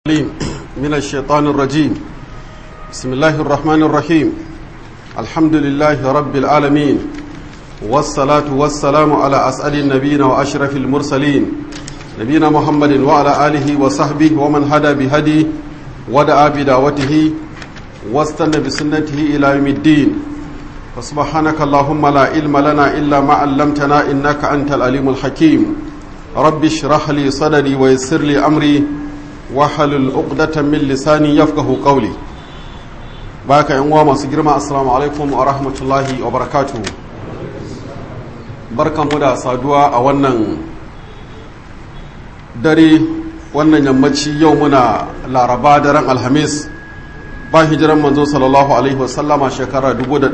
من الشيطان الرجيم بسم الله الرحمن الرحيم الحمد لله رب العالمين والصلاة والسلام على أسأل النبيين وأشرف المرسلين نبينا محمد وعلى آله وصحبه ومن هدى بهدي ودعا بدعوته واستنى بسنته إلى يوم الدين فسبحانك اللهم لا علم لنا إلا ما علمتنا إنك أنت العليم الحكيم رب اشرح لي صدري ويسر لي أمري wahalul uqdatan min lisani yafqahu qawli baka yan uwa masu girma assalamu alaikum wa rahmatullahi wa barakatuh barkanmu da saduwa a wannan dare wannan yammaci yau muna laraba daren alhamis ba hijiran manzo sallallahu alaihi wasallama shekara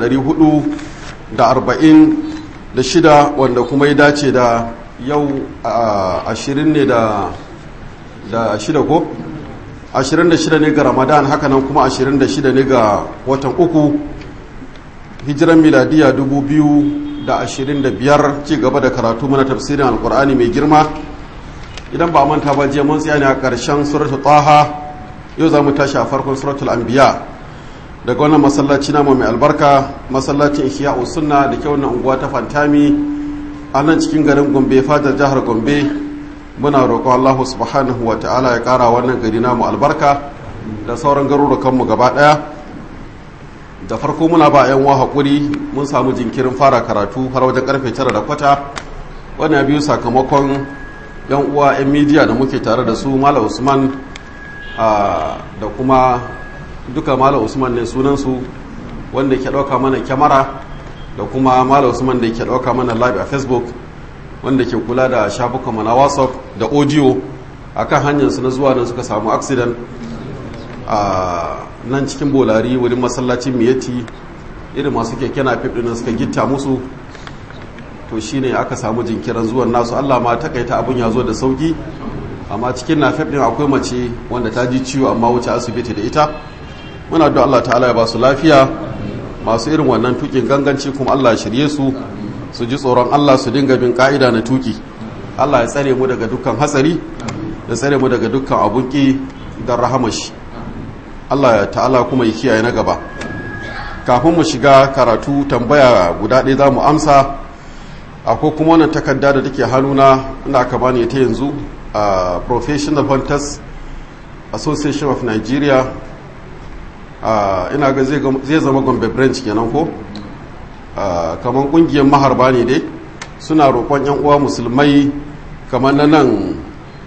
446 wanda kuma ya dace da yau ashirin ne da da shida ko 26 ne ga ramadan hakanan kuma 26 ne ga watan uku hijiran miladiya 2025 ci gaba da karatu mana tafsirin alkur'ani mai girma idan ba manta ba jiya mun tsaya ne a ƙarshen suratul taha yau za mu tashi a farkon suratul anbiya daga wannan masallaci namu mai albarka masallacin ihya'u sunna da ke wannan unguwa ta fantami a nan cikin garin gombe fadar jihar gombe muna roƙon Allah subhanahu wa ta'ala ya ƙara wannan gari namu albarka da sauran garurukanmu gaba ɗaya da farko muna ba 'yan wa haƙuri mun samu jinkirin fara karatu har wajen karfe tara da kwata wannan biyu sakamakon 'yan uwa 'yan midiya da muke tare da su mala usman da kuma duka mala usman ne sunansu wanda ke ɗauka mana kyamara da kuma mala usman da ke ɗauka mana live a facebook wanda ke kula da shafukanmu na whatsapp da audio a kan hanyarsu na zuwa nan suka samu accident a nan cikin bolari wurin masallacin miyati irin masu keke na ɗin suka gitta musu to shine aka samu jinkirin zuwan nasu allah ma takaita abin ya zo da sauki amma cikin na ɗin akwai mace wanda ta ji ciwo amma wuce asibiti da ita muna da allah ta'ala ya ba su lafiya masu irin wannan tukin ganganci kuma allah ya shirye su su ji tsoron Allah su dinga bin ka'ida na tuki Allah ya tsare mu daga dukkan hatsari ya tsare mu daga dukkan abunki don rahamashi Allah ya ta'ala kuma ya kiyaye na gaba kafin mu shiga karatu tambaya guda ɗaya za mu amsa akwai kuma wannan takarda da take hannuna inda aka bani ta yanzu a professional hunters association of nigeria ina ga zai zama gombe branch kenan ko Uh, kamar kungiyar maharba ne dai suna roƙon 'yan uwa musulmai kamar na nan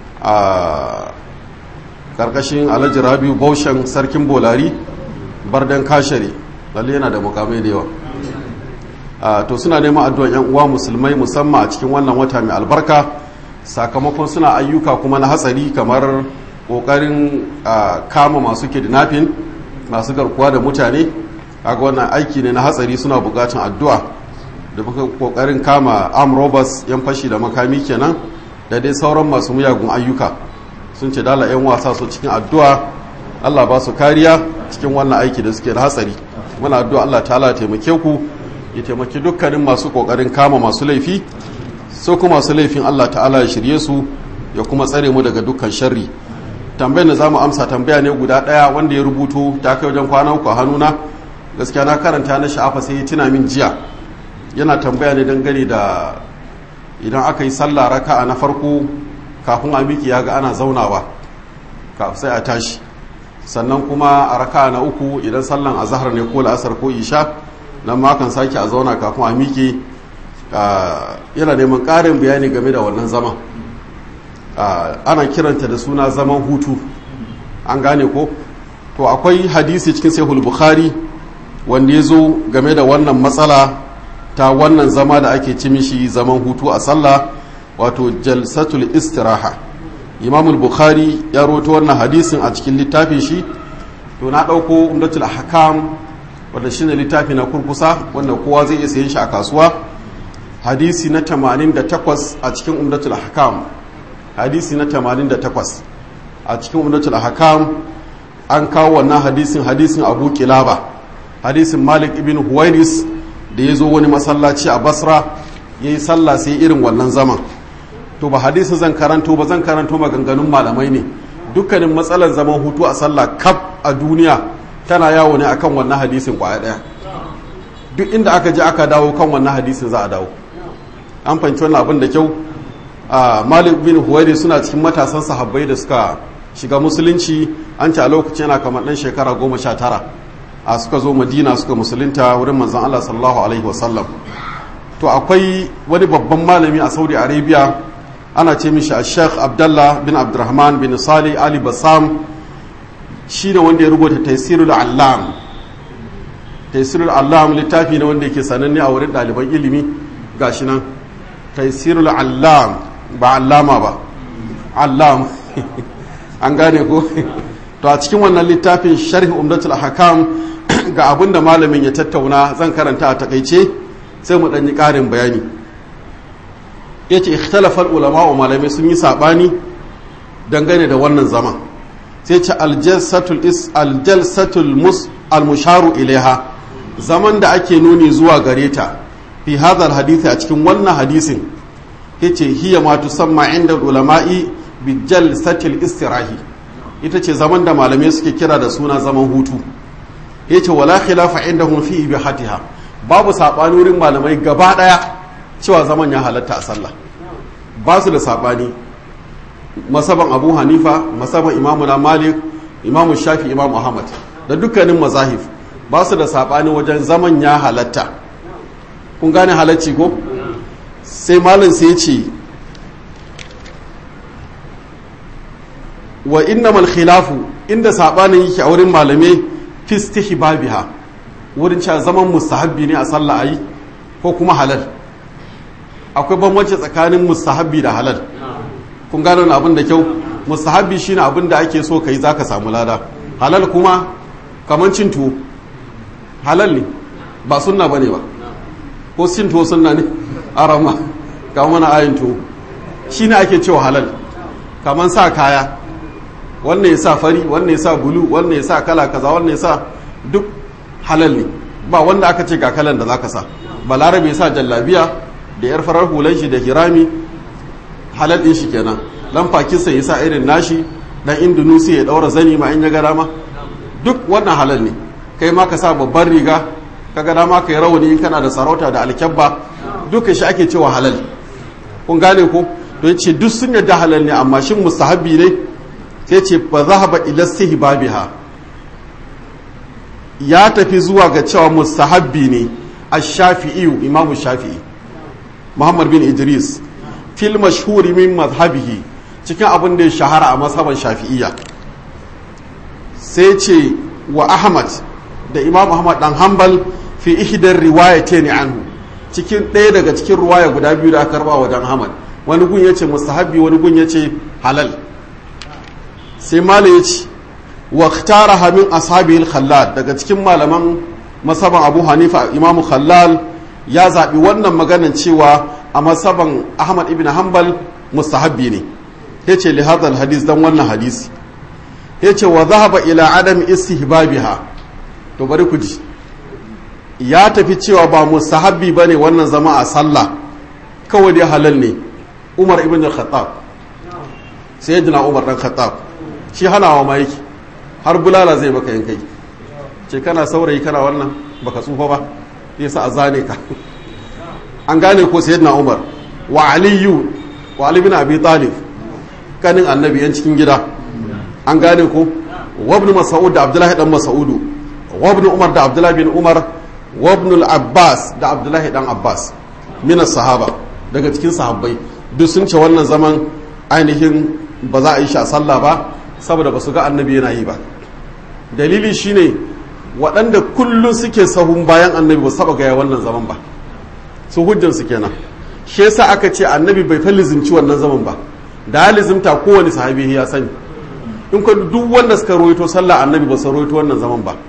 a ƙarƙashin alhaji rabiu baushen sarkin bolari bardan kashare lalle yana da mukamai da yawa uh, to suna neman addu'an 'yan uwa musulmai musamman a cikin wannan wata mai albarka sakamakon suna ayyuka kuma na hatsari kamar ƙoƙarin uh, kama masu kidnapping masu garkuwa da mutane kaga wannan aiki ne na hatsari suna bukatun addu'a da muka kokarin kama arm robbers yan fashi da makami kenan da dai sauran masu muyagun ayyuka sun ce dala yan wasa su cikin addu'a Allah ba su kariya cikin wannan aiki da suke da hatsari muna addu'a Allah ta'ala taimake ku ya taimaki dukkanin masu kokarin kama masu laifi so kuma masu laifin Allah ta'ala ya shirye su ya kuma tsare mu daga dukkan sharri tambayar da zamu amsa tambaya ne guda daya wanda ya rubuto ta kai wajen kwana uku a hannuna gaskiya na karanta na sha'afa sai ya tuna min jiya yana tambaya ne dangane da idan aka yi sallah raka'a na farko kafin a miki ya ga ana zaunawa sai a tashi sannan kuma a raka'a na uku idan sallan azhar ne ko la'asar ko isha nan ma kan sake a zauna kafin a miki yana neman ƙarin bayani game da wannan zama ana kiranta da suna zaman hutu an gane ko to akwai hadisi cikin sahih bukhari wanda ya zo game da wannan matsala ta wannan zama da ake ci mishi zaman hutu a sallah wato jalsatul istiraha imamul bukhari ya roto wannan hadisin a cikin littafin shi to na ɗauko umdatul hakam wanda shine littafi na kurkusa wanda kowa zai iya sayen shi a kasuwa hadisi na 88 a cikin umdatul hakam hadisi na 88 a cikin umdatul hakam an kawo wannan hadisin hadisin abu kilaba hadisin malik ibn huwairis da ya zo wani masallaci a basra ya yi sallah sai irin wannan zaman to ba hadisin zan karanto ba zan karanto maganganun malamai ne dukkanin matsalar zaman hutu a sallah kaf a duniya tana yawo ne akan wannan hadisin kwaya daya duk inda aka je aka dawo kan wannan hadisin za a dawo an fahimci wannan abin da kyau a malik bin huwairi suna cikin matasan sahabbai da suka shiga musulunci an ci a lokacin yana kamar dan shekara goma sha tara a suka zo madina suka musulunta wurin manzon allah sallallahu alaihi wasallam to akwai wani babban malami a saudi arabia ana ce mishi a sheikh abdallah bin abdurrahman bin sali ali bassam shi ne wanda ya rubuta taisirul allam taisirul allam littafi ne wanda yake sananne a wurin ɗaliban ilimi gashi nan taisirul allam ba allama ba allam an gane ko to a cikin wannan littafin sharhi umdatul hakam ga abin da malamin ya tattauna zan karanta a takaice sai mu ɗanyi ƙarin bayani ya ce ikhtalafar ulama wa malamai sun yi saɓani dangane da wannan zama sai ce aljalsatul mus almusharu ilaiha zaman da ake nuni zuwa gare ta fi hadal hadithi a cikin wannan hadisin ya ce hiya ma tusamma inda ulama'i bi jalsatil istirahi ita ce zaman da malamai suke kira da suna zaman hutu ya ce wala khilafa indahum fi ibihatiha babu saɓani wurin malamai gaba ɗaya cewa zaman ya halatta a sallah ba su da saɓani masaban abu hanifa masaban imamu na malik imamu shafi imamu ahmad da dukkanin mazahif ba su da saɓani wajen zaman ya halatta kun gane halacci ko sai malin sai ce wa innamal khilafu inda saɓanin yake a wurin malamai fistihi babiha wurin cewa zaman mustahabbi ne a sallah ayi ko kuma halal akwai bambanci tsakanin mustahabbi da halal kun gano wani abin da kyau mustahabbi shine abin da ake so kai zaka samu lada halal kuma kaman cin tuwo halal ne ba sunna bane ba ko cin tuwo sunna ne arama ga mana ayin tuwo shine ake cewa halal kaman sa kaya wannan ya sa fari wannan ya sa bulu wannan ya sa kala kaza wannan ya sa duk halal ne ba wanda aka ce ga kalan da zaka sa balarabe sa jallabiya da yar farar hulan shi da hirami halal din shi kenan dan pakistan ya sa irin nashi dan indonesia ya daura zani ma in ya ga dama duk wannan halal ne kai ma ka sa babban riga ka ga dama kai rawani in kana da sarauta da alkyabba duka shi ake cewa halal kun gane ko to yace duk sun yadda halal ne amma shin mustahabbi ne sai ce fa zahaba ila istihbabiha ya tafi zuwa ga cewa mustahabbi ne a shafi'iyu imamu shafi'i muhammad bin idris fil mashhuri min mazhabihi cikin abin da ya shahara a mazhaban shafi'iyya sai ce wa ahmad da imam ahmad dan hanbal fi ihdar riwayatayn anhu cikin ɗaya daga cikin ruwaya guda biyu da aka karba wajen ahmad wani gun yace mustahabbi wani gun yace halal sai malai yace واختارها من أصحابه الخلال daga cikin malaman masaban Abu Hanifa Imam Khallal ya zabi wannan maganan cewa a masaban Ahmad ibn Hanbal mustahabbi ne yace li hadal hadis dan wannan hadisi yace wa dhahaba ila adam istihbabiha to bari ku ji ya tafi cewa ba mustahabbi bane wannan zama a sallah kawai dai halal ne Umar ibn al-Khattab sayyidina Umar dan Khattab shi hanawa ma yake har bulala zai baka yin kai ce kana saurayi kana wannan baka tsufa ba yasa a zane ka an gane ko sayyidina umar wa aliyu wa ali bin abi talib kanin annabi yan cikin gida an gane ko wa ibn mas'ud da abdullahi dan mas'udu wa ibn umar da abdullahi bin umar wa ibn al-abbas da abdullahi dan abbas min sahaba daga cikin sahabbai duk sun ce wannan zaman ainihin ba za a yi shi a sallah ba saboda ba su ga annabi yana yi ba dalili shine waɗanda kullum suke sahun bayan annabi ba saba gaya wannan zaman ba su hujjansu kenan shi yasa aka ce annabi bai fa lizimci wannan zaman ba da ya lizimta kowane sahabi ya sani in ka duk wanda suka rawaito sallah annabi ba su rawaito wannan zaman ba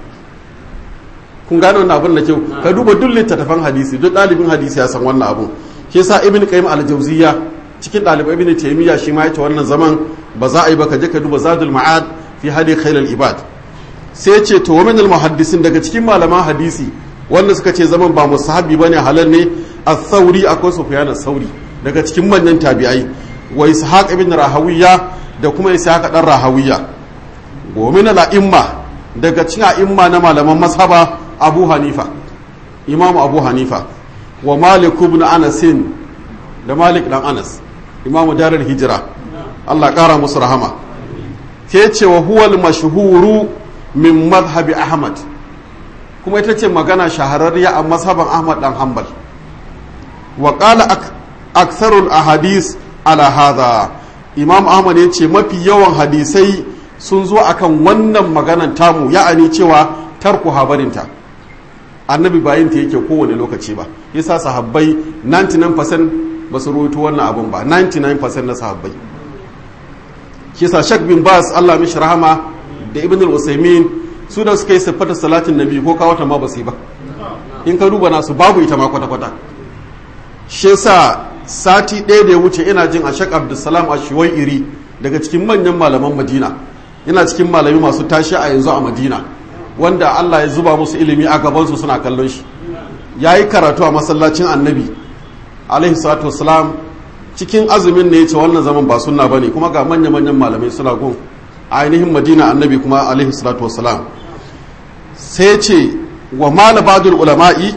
kun gane wannan abin da kyau ka duba duk littattafan hadisi duk ɗalibin hadisi ya san wannan abun shi yasa ibn qayyim al-jawziyya cikin ɗalibai ibn taymiya shi ma yace wannan zaman ba za a yi ba ka je ka duba zadul ma'ad fi hadi khairul ibad sai ce to wa min al-muhaddisin daga cikin malaman hadisi wanda suka ce zaman ba musahabi bane halal ne as-sauri akwai sufyan as-sauri daga cikin manyan tabi'ai wa ishaq ibn rahawiya da kuma ishaq dan rahawiya wa min al-a'imma daga cikin a'imma na malaman mashaba abu hanifa imam abu hanifa wa malik ibn anas da malik dan anas imamu darul hijira Allah kara musu rahama ke ce wa huwal mashhuru min madhhabi ahmad kuma ita ce magana shahararriya a mazhaban ahmad dan hanbal wa qala aktharul ahadis ala hadha imam ahmad ya ce mafi yawan hadisai sun zo akan wannan maganan tamu ya'ani cewa tarku habarinta annabi bayin ta yake kowane lokaci ba yasa sahabbai 99% ba su rubuta wannan abun ba 99% na sahabbai kisa shak bin bas Allah mishi rahama da ibn al-usaymin su da suka yi siffata salatin nabi ko kawo ta ma ba su yi ba in ka duba nasu babu ita ma kwata-kwata shi yasa sati ɗaya da ya wuce ina jin a shak abdulsalam a iri daga cikin manyan malaman madina ina cikin malami masu tashi a yanzu a madina wanda allah ya zuba musu ilimi a gabansu suna kallon shi ya yi karatu a masallacin annabi alaihi salatu wasalam cikin azumin ne ya ce wannan zaman ba sunna ba ne kuma ga manya-manyan malamai suna gun a ainihin madina annabi kuma alaihi salatu wasalam sai ce wa mala badul ulama'i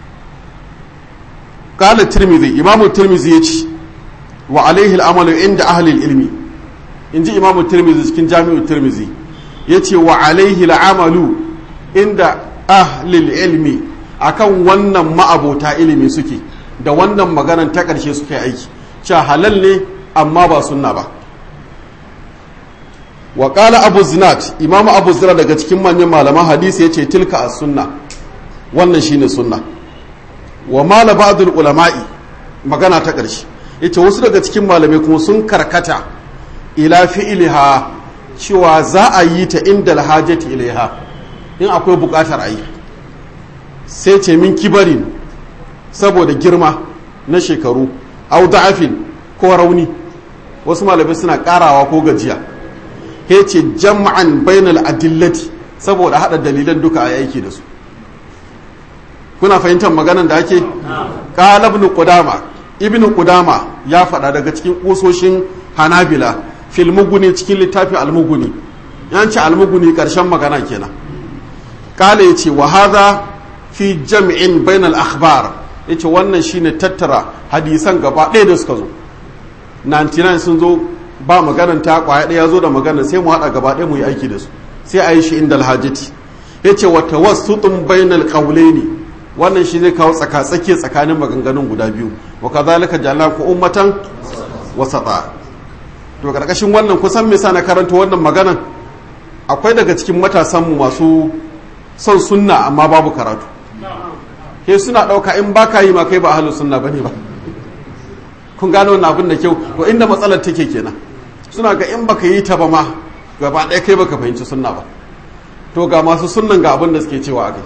kala tirmidhi imamu tirmidhi ya ce wa alaihi al'amalu inda ahlil ilmi in ji imamu tirmidhi cikin jami'u tirmidhi ya ce wa alaihi al'amalu inda ahlil ilmi akan wannan ma'abota ilimi suke da wannan maganan ta ƙarshe suka yi aiki cewa halal ne amma ba sunna ba wa ƙala abu zinat imamu abu zinat daga cikin manyan malaman hadisi ya ce tilka a sunna wannan shine sunna wa mala ba'dul ulama'i magana ta ƙarshe yace wasu daga cikin malamai kuma sun karkata ila fi'liha cewa za a yi ta inda alhajati ilaiha in akwai buƙatar a yi sai ce min kibarin saboda girma na shekaru au da'afin ko rauni wasu malamai suna karawa ko gajiya ya ce jam'an bainal adillati saboda hada dalilan duka a aiki da su kuna fahimtar maganan da ake qala ibn qudama ibn qudama ya faɗa daga cikin kusoshin hanabila fil muguni cikin littafin almuguni yanci almuguni karshen magana kenan qala yace wa hadha fi jam'in bainal akhbar yace wannan shine tattara hadisan gaba ɗaya da suka zo 99 sun zo ba maganan ta kwaya ɗaya zo da magana sai mu haɗa gaba ɗaya mu yi aiki da su sai a yi shi inda alhajati yace wa tawassutun bainal qawlaini wannan shi zai kawo tsaka tsaki tsakanin maganganun guda biyu wa kadhalika ja'alnakum ummatan wasata to karkashin wannan kusan me sa na karanta wannan maganan akwai daga cikin matasan mu masu son sunna amma babu karatu ke suna ɗauka in ba ka yi ma kai ba ahalus sunna bane ba kun gano wannan abin da kyau to inda matsalar take kenan suna ga in baka yi ta ba ma gaba ɗaya kai baka fahimci sunna ba to ga masu sunnan ga abin da suke cewa akai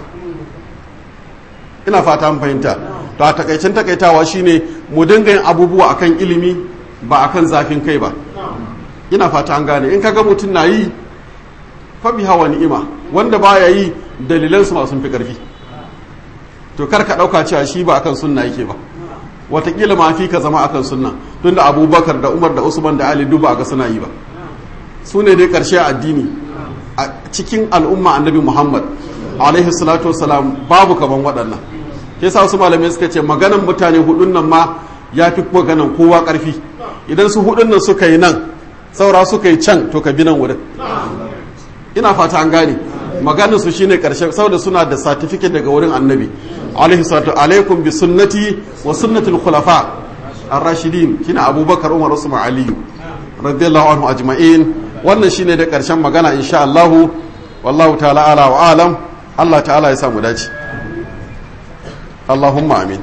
ina fata mun fahimta to a takaicen takaitawa shine mu dinga yin abubuwa akan ilimi ba akan zafin kai ba ina fata an gane in kaga mutum na yi fa bi hawa ni'ima wanda baya yi dalilansu masu fi karfi to kar ka ɗauka cewa shi ba akan sunna yake ba watakila ma fi ka zama akan sunna tun da abubakar da umar da usman da ali duba ga suna yi ba su ne dai ƙarshe addini a cikin al'umma annabi muhammad alaihi salatu wasalam babu kaman waɗannan ke sa wasu malamai suka ce maganan mutane hudun nan ma ya fi maganan kowa ƙarfi idan su hudun nan suka yi nan saura suka yi can to ka bi nan wurin ina fata an gane maganin su shine karshe saboda suna da certificate daga wurin annabi alaihi salatu alaikum bi sunnati wa sunnatul khulafa ar-rashidin shine abubakar umar usman ali radiyallahu anhu ajma'in wannan shine da karshen magana insha Allah wallahu ta'ala ala wa alam Allah ta'ala ya sa mu dace Allahumma amin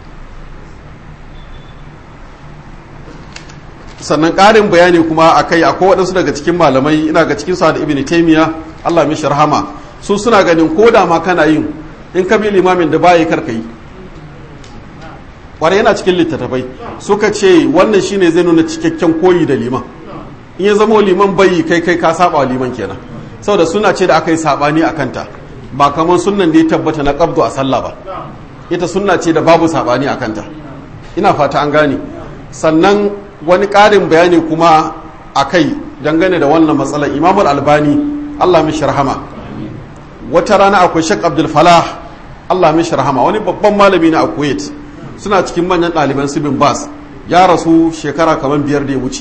sannan ƙarin bayani kuma akai akwai waɗansu daga cikin malamai ina ga cikin sa da ibn taymiya Allah mishi rahama su suna ganin ko da ma kana yin in ka bi limamin da baya karka yi kwarai yana cikin littattafai suka ce wannan shine zai nuna cikakken koyi da liman in ya zama liman bayi kai kai ka saba liman kenan saboda suna ce da aka yi sabani a kanta ba kamar sunnan da ya tabbata na qabdu a sallah ba ita sunna ce da babu sabani a kanta ina fata an gane sannan wani ƙarin bayani kuma a kai dangane da wannan matsalar imamul albani allah mishi rahama wata rana akwai shek abdul falah allah mishi rahama wani babban malami na a kuwait suna cikin manyan ɗaliban su bin bas ya rasu shekara kamar biyar da ya wuce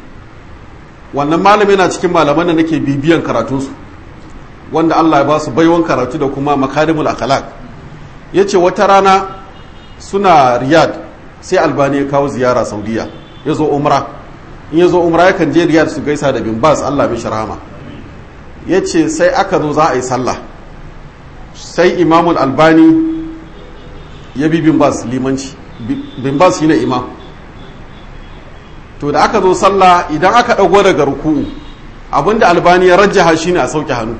wannan malami na cikin malaman da nake bibiyan karatunsu wanda allah ya ba su baiwan karatu da kuma makarimul akhlaq ya ce wata rana suna riyad sai albani ya kawo ziyara saudiya ya zo umra in ya zo umra ya kan je riyad su gaisa da bin bas allah mishi rahama ya ce sai aka zo za a yi sallah sai imamul albani ya bi bin bas limanci bin bas shine imam to da aka zo sallah idan aka ɗago daga ruku'u abinda albani ya rajjaha shine a sauke hannu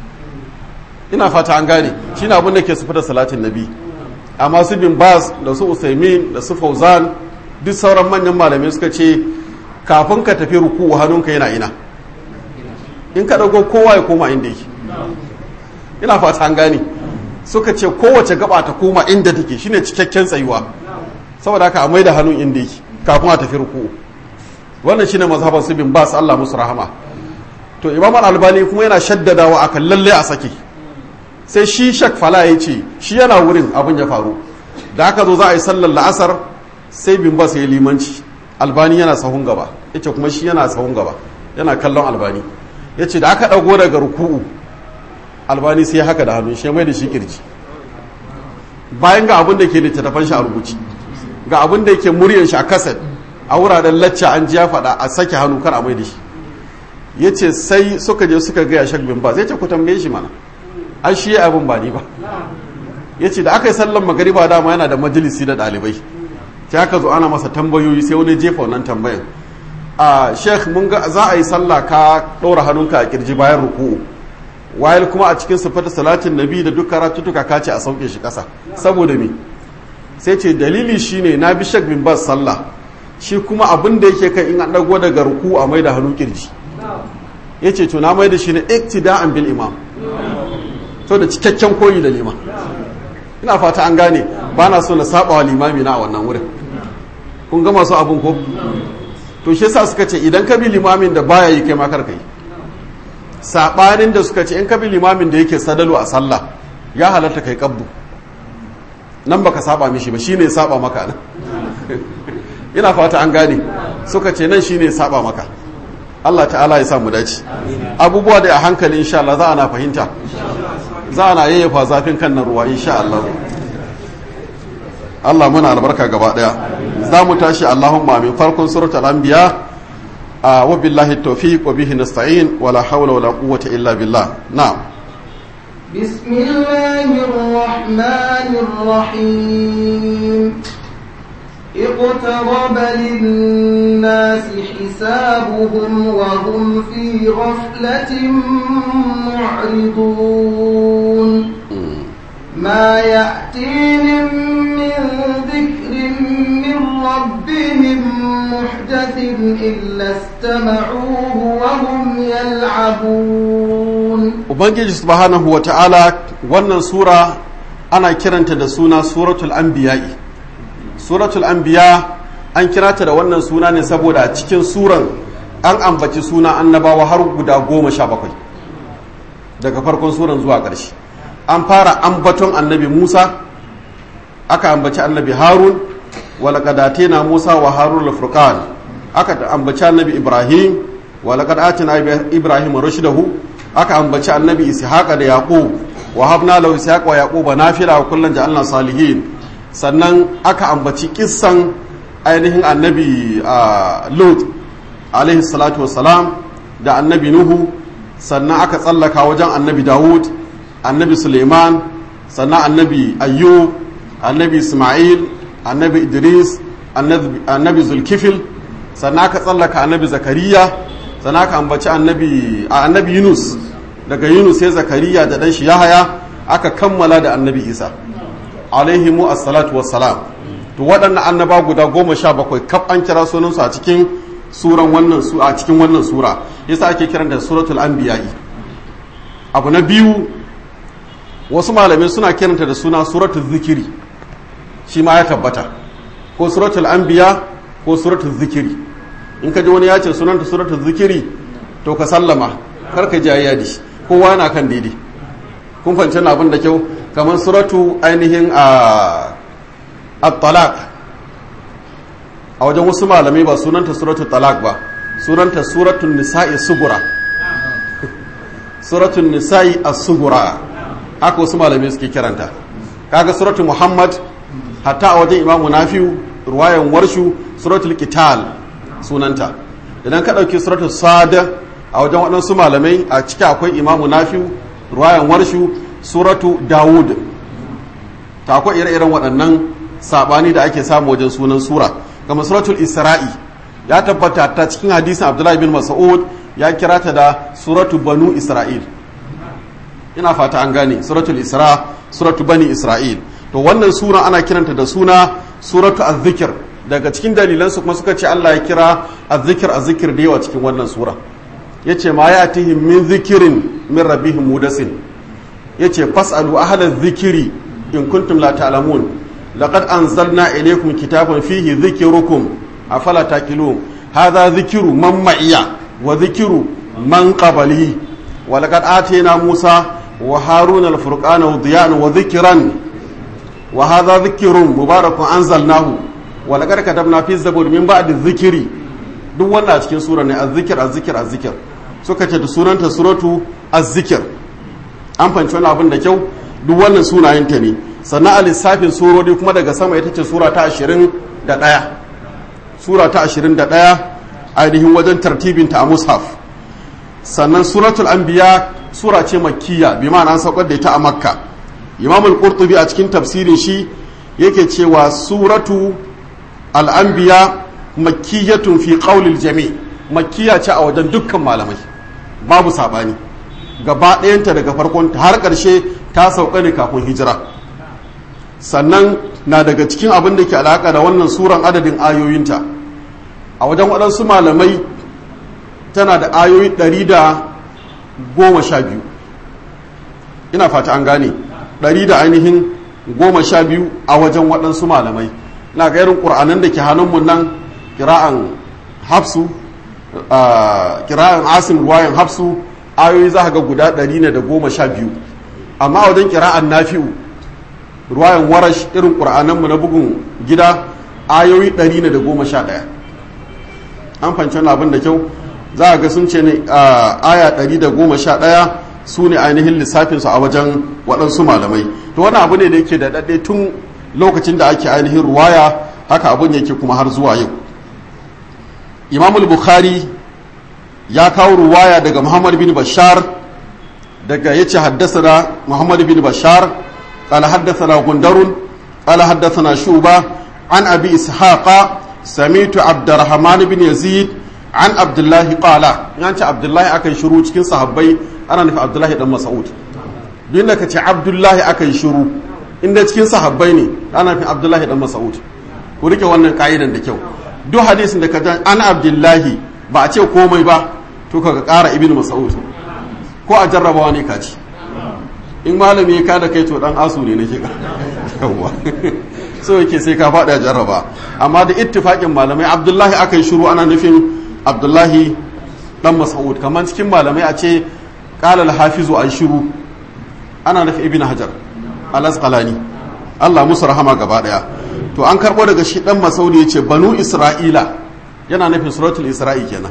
ina fata an gane shine abinda ke sufi da salatin nabi amma su bin bas da su usaimin da su fauzan duk sauran manyan malamai suka ce kafin ka tafi ruku'u hannunka yana ina in ka ɗago kowa ya koma inda yake ina fata an gane suka ce kowace gaba ta koma inda take shine cikakken tsayuwa saboda haka a mai da hannun inda yake kafin a tafi ruku'u wannan shine mazhaban su bin bas Allah musu rahama to imam al-albani kuma yana shaddadawa akan lalle a sake sai shi shak fala ya ce shi yana wurin abin ya faru da aka zo za a yi sallar la'asar sai bin bas ya limanci albani yana sahun gaba yace kuma shi yana sahun gaba yana kallon albani yace da aka dago daga ruku'u albani sai haka da hannun shi mai da shi kirji bayan ga abin da ke littattafan shi a rubuci ga abin da yake muryan shi a kaset a wuraren lacca an ji ya faɗa a sake hannu kar a mai da shi ya ce sai suka je suka gaya shak bin ba zai ce ku tambaye shi mana an shi abin ba ni ba ya ce da aka yi sallan magariba dama yana da majalisi da ɗalibai sai aka zo ana masa tambayoyi sai wani jefa wannan tambayan a sheikh mun ga za a yi sallah ka ɗora hannunka a kirji bayan ruku'u wayar kuma a cikin sifar salatin nabi da duk karatutuka ka ce a sauke shi ƙasa saboda me sai ce dalili shine na bi shek bin bas sallah shi kuma abin da yake kan in an dago daga ruku a mai da hannu kirji ya ce to na mai da shi ne iktida'an bil imam to da cikakken koyi da liman ina fata an gane ba na so na saba wa limami na a wannan wurin kun ga masu abin ko to shi yasa suka ce idan ka bi limamin da baya yi kai ma kar kai sabanin da suka ce in ka bi limamin da yake sadalu a sallah ya halatta kai kabdu nan baka saba mishi ba shine saba maka nan ina fata an gane suka ce nan shine saba maka Allah ta'ala ya samu dace abubuwa da a hankali insha Allah za ana fahimta za ana yayyafa zafin kan nan ruwa insha Allah Allah muna albarka gaba daya za mu tashi Allahumma min farkon suratul anbiya wa billahi tawfiq wa bihi nasta'in wala hawla wala quwwata illa billah na'am بسم الله الرحمن الرحيم اقترب للناس حسابهم وهم في غفلة معرضون ما يأتيهم من ذكر من ربهم محدث إلا استمعوه وهم يلعبون Ubangiji subhanahu wa ta'ala wannan sura ana kiranta da suna suratul anbiya'i suratul anbiya an kira ta da wannan suna ne saboda a cikin suran an ambaci suna annabawa har guda goma sha bakwai daga farkon suran zuwa ƙarshe an fara ambaton annabi musa aka ambaci annabi harun walakadate na musa wa harun lafurkan aka ambaci annabi ibrahim walakadate na ibrahim rushdahu aka ambaci annabi ishaqa da yaqub wa habna lahu ishaqa wa yaquba nafila wa kullan ja'alna salihin sannan aka ambaci kissan ainihin annabi lut alaihi salatu wassalam da annabi nuhu sannan aka tsallaka wajen annabi dawud annabi suleiman sannan annabi ayyub annabi ismail annabi idris annabi zulkifil sannan aka tsallaka annabi zakariya sannan aka ambaci annabi annabi yunus daga yunus sai zakariya da dan shi yahaya aka kammala da annabi isa alaihimu assalatu wassalam to waɗannan annaba guda goma sha bakwai kaf an kira sunansu a cikin suran wannan su a cikin wannan sura yasa ake kiran da suratul anbiya'i abu na biyu wasu malamai suna kiranta da suna suratul zikiri shi ma ya tabbata ko suratul anbiya ko suratul zikiri in ka ji wani ya ce sunanta suratul zikiri to ka sallama kar ka jayayya da shi kowa na kan daidai kun fahimci abin da kyau kamar suratu ainihin a at-talaq a wajen wasu malamai ba sunanta suratu talaq ba sunanta suratun nisa'i sugura suratun nisa'i as-sugura haka wasu malamai suke kiranta kaga suratu muhammad hatta a wajen imamu nafi'u ruwayan warshu suratul qital sunanta idan ka dauki suratul sada a wajen waɗansu malamai a ciki akwai imamu nafi'u ruwayan warshu suratu dawud ta akwai ire-iren waɗannan sabani da ake samu wajen sunan sura kamar suratul isra'i ya tabbata ta cikin hadisin abdullahi bin mas'ud ya kira ta da suratu banu isra'il ina fata an gane suratul isra suratu bani isra'il to wannan sura ana kiranta da suna suratu az-zikr daga cikin dalilan su kuma suka ce Allah ya kira az-zikr az-zikr da yawa cikin wannan sura yace ma ya'tihim min zikrin min rabbihim mudasin yace fasalu ahla zikiri in kuntum la ta'lamun laqad anzalna ilaykum kitaban fihi dhikrukum afala taqilun hadha dhikru man ma'iya wa dhikru man qabli wa laqad atayna musa wa haruna al-furqana wa diyan wa dhikran wa hadha dhikrun mubarakun anzalnahu wa laqad katabna fi zabur min ba'di dhikri duk wannan a cikin sura ne az-zikr az-zikr az-zikr suka ce da sunanta suratu az-zikr an fanci wani abin da kyau duk wannan sunayenta ne sannan a lissafin surori kuma daga sama ita ce sura ta ashirin da ɗaya sura ta ashirin da ɗaya ainihin wajen tartibinta a mushaf sannan suratul anbiya sura ce makkiya bi ma'ana an saukar da ita a makka imam al-qurtubi a cikin tafsirin shi yake cewa suratu al-anbiya makkiyatun fi qawlil jami makkiya ce a wajen dukkan malamai babu sabani gaba ɗayanta daga farkon har ƙarshe ta sauka ne kafin hijira sannan na daga cikin abin da ke alaƙa da wannan suran adadin ayoyinta a wajen waɗansu malamai tana da ayoyi ɗari da goma sha biyu ina fata an gane ɗari da ainihin goma sha biyu a wajen waɗansu malamai na ga irin ƙur'anan da ke hannunmu nan kira'an hafsu kira'an asim ruwayan hafsu ayoyi za ga guda ɗari ne da goma sha biyu amma wajen kira'an nafi'u ruwayan warash irin ƙur'ananmu na bugun gida ayoyi ɗari ne da goma sha ɗaya an fanci wani abin da kyau za a ga sun ce ne aya ɗari da goma sha ɗaya su ne ainihin lissafinsu a wajen waɗansu malamai to wani abu ne da yake da ɗaɗɗe tun lokacin da ake ainihin ruwaya haka abin yake kuma har zuwa yau imamul bukhari ya kawo ruwaya daga muhammad bin bashar daga ya ce haddasa muhammad bin bashar قال حدثنا غندر قال حدثنا شوبة عن أبي إسحاق سميت عبد الرحمن بن يزيد عن عبد الله قال يعني عبد الله أكن شروع cikin sahabbai ana nufi Abdullahi dan Mas'ud duk da kace Abdullahi akan shiru inda cikin sahabbai ne ana nufi Abdullahi dan Mas'ud ku rike wannan ka'idan da kyau duk hadisin da ka ji an Abdullahi ba a ce komai ba to ka ƙara Ibn Mas'ud ko a jarrabawa ne ka ci in malami ya kada kai to dan asu ne nake yawa so yake sai ka faɗa jarraba amma da ittifaƙin malamai abdullahi aka yi shiru ana nufin abdullahi dan mas'ud kamar cikin malamai a ce qala al-hafizu an shiru ana nufi ibn hajar al-asqalani Allah musu rahama gaba daya to an karbo daga shi dan masaudi yace banu isra'ila yana nufin suratul isra'i kenan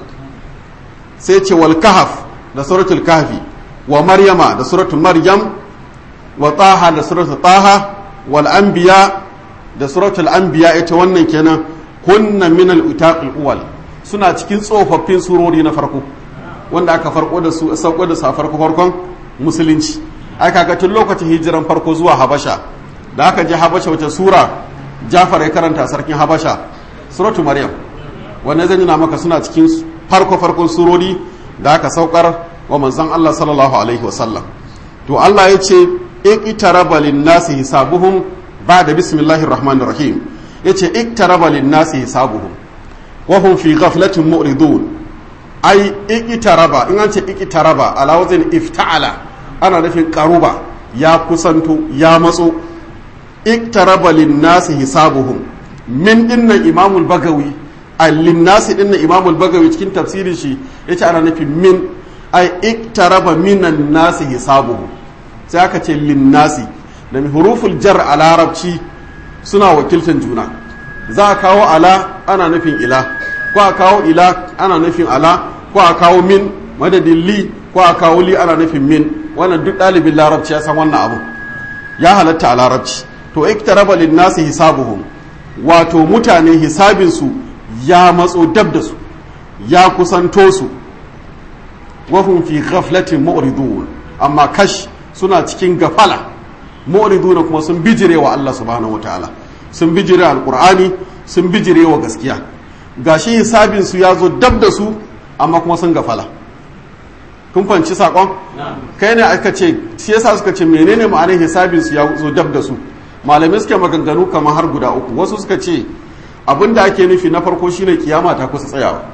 sai ce wal kahf da suratul kahfi wa maryama da suratul maryam wa taha da suratul taha wal anbiya da suratul anbiya ita wannan kenan kunna min al utaqil uwal suna cikin tsofaffin surori na farko wanda aka farko da su sauko da su a farko farkon musulunci aka ga tun lokacin hijiran farko zuwa habasha da aka je habasha wata sura jafar ya karanta sarkin habasha suratul maryam wannan zan nuna maka suna cikin farko farkon surori da aka saukar wa manzon Allah sallallahu alaihi wasallam to Allah ya ce iqtaraba lin-nasi hisabuhum ba'da bismillahir rahmanir rahim yace iqtaraba lin-nasi hisabuhum wa hum fi ghaflatin mu'ridun ai iqtaraba in an ce iqtaraba ala wazin ifta'ala ana nufin qaruba ya kusanto ya matso iqtaraba lin-nasi hisabuhum min dinnan imamul bagawi linnasi din na imamul bagawi cikin tafsirin shi yace ana nufin min ai iktaraba minan nasi hisabuhu sai aka ce linnasi da huruful jar a larabci suna wakiltan juna za a kawo ala ana nufin ila ko a kawo ila ana nufin ala ko a kawo min madadin li ko a kawo li ana nufin min wannan duk ɗalibin larabci ya san wannan abu ya halatta a larabci to iktaraba linnasi hisabuhum wato mutane hisabinsu ya matso dab da su ya kusanto su wahum fi ghaflatin mu'ridun amma kash suna cikin gafala mu'ridun kuma sun bijire wa Allah subhanahu wataala sun bijire alqur'ani sun bijire wa gaskiya gashi hisabin su ya zo dab da su amma kuma sun gafala kun fanci sakon kai ne aka ce shi yasa suka ce menene ma'anar hisabin su ya zo dab da su malamai suke maganganu kamar har guda uku wasu suka ce abinda ake nufi na farko shine kiyama ta kusa tsayawa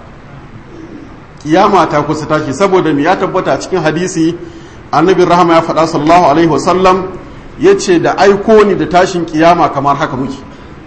kiyama ta kusa tashi saboda me ya tabbata cikin hadisi annabi rahama ya faɗa sallallahu alaihi wasallam ya ce da aiko ni da tashin kiyama kamar haka muke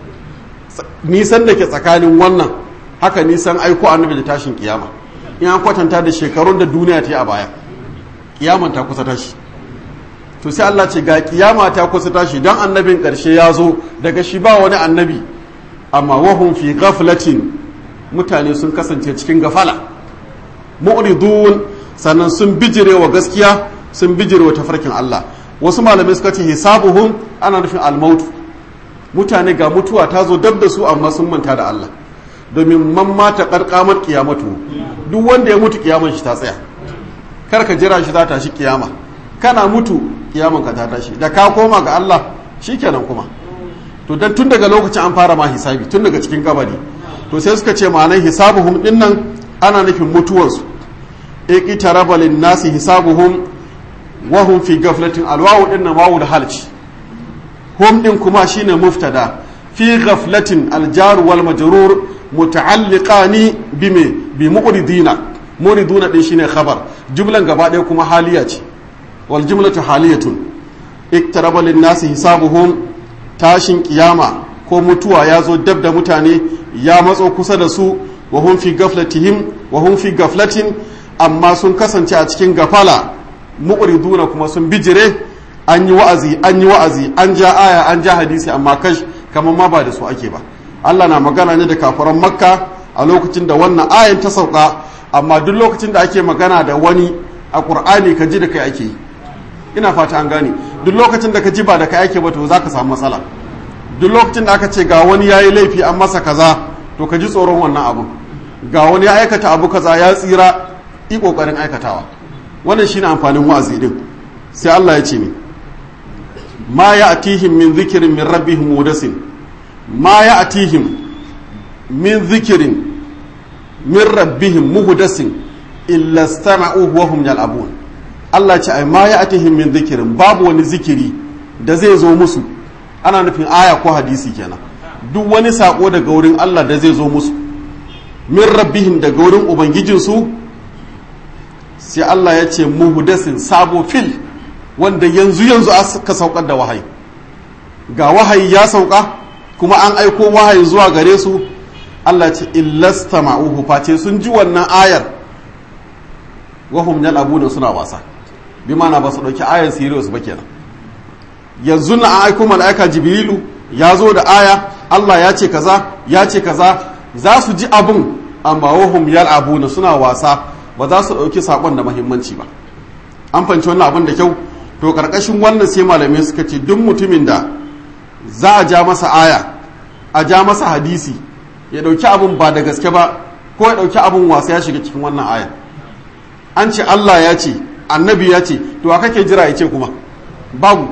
nisan da ke tsakanin wannan haka nisan aiko annabi da tashin kiyama in an kwatanta da shekarun da duniya ta yi a baya kiyaman ta kusa tashi to sai Allah ce ga kiyama ta kusa tashi dan annabin karshe ya zo daga shi ba wani annabi amma wahum fi ghaflatin mutane sun kasance cikin gafala mu'ridun sannan sun bijire wa gaskiya sun bijire wa tafarkin Allah wasu malamai suka ce hisabuhum ana nufin almautu mutane ga mutuwa ta zo dab da su amma sun manta da Allah domin man mata karkamar kiyamatu duk wanda ya mutu kiyaman shi ta tsaya kar ka jira shi za ta shi kiyama kana mutu kiyaman ka ta tashi da ka koma ga Allah shikenan kuma to dan tun daga lokacin an fara ma hisabi tun daga cikin kabari to sai suka ce ma'anar hisabuhum dinnan ana nufin mutuwarsu iqtaraba lin-nasi hisabuhum wa hum fi ghaflatin alwawu dinnan wawu da halci hum din kuma shine muftada fi ghaflatin aljar wal majrur muta'alliqani bime bi muqridina muriduna din shine khabar jumlan gaba ɗaya kuma haliya ce wal jumlatu haliyatun iktaraba lin-nasi hisabuhum tashin kiyama ko mutuwa ya zo dab da mutane ya matso kusa da su wa hum fi gaflatihim wa hum fi gaflatin amma sun kasance a cikin gafala muqriduna kuma sun bijire an yi wa'azi an yi wa'azi an ja aya an ja hadisi amma kash kamar ma ba da su ake ba Allah na magana ne da kafiran makka a lokacin da wannan ayan ta sauka amma duk lokacin da ake magana da wani a qur'ani ka ji da kai ake yi ina fata an gane duk lokacin da ka ji ba da kai ake ba to zaka samu matsala duk lokacin da aka ce ga wani yayi laifi an masa kaza to ka ji tsoron wannan abu ga wani ya aikata abu kaza ya tsira yi kokarin aikatawa wannan shine amfanin wa'azi din sai Allah ya ce ni ma ya'tihim min dhikrin min rabbihim mudasin ma ya'tihim min dhikrin min rabbihim muhdasin illa istama'uhu wa hum yal'abun Allah ce ai ma ya'tihim min dhikrin babu wani zikiri da zai zo musu ana nufin aya ko hadisi kenan duk wani sako daga wurin Allah da zai zo musu min rabbihim daga wurin ubangijinsu sai Allah ya ce muhdasin sabo fil wanda yanzu yanzu aka saukar da wahayi ga wahayi ya sauka kuma an aiko wahayi zuwa gare su Allah ce illasta ma'uhu face sun ji wannan ayar wahum yal'abuna suna wasa bi mana ba su dauki ayar serious ba kenan yanzu na an aiko mala'ika jibrilu ya zo da aya Allah ya ce kaza ya ce kaza za su ji abin amma wahum yal'abuna suna wasa ba za su dauki sakon da muhimmanci ba an fanci wannan abin da kyau to karkashin wannan sai malamai suka ce duk mutumin da za a ja masa aya a ja masa hadisi ya dauki abin ba da gaske ba ko ya dauki abin wasa ya shiga cikin wannan aya an ce Allah ya ce annabi ya ce to a kake jira ya ce kuma babu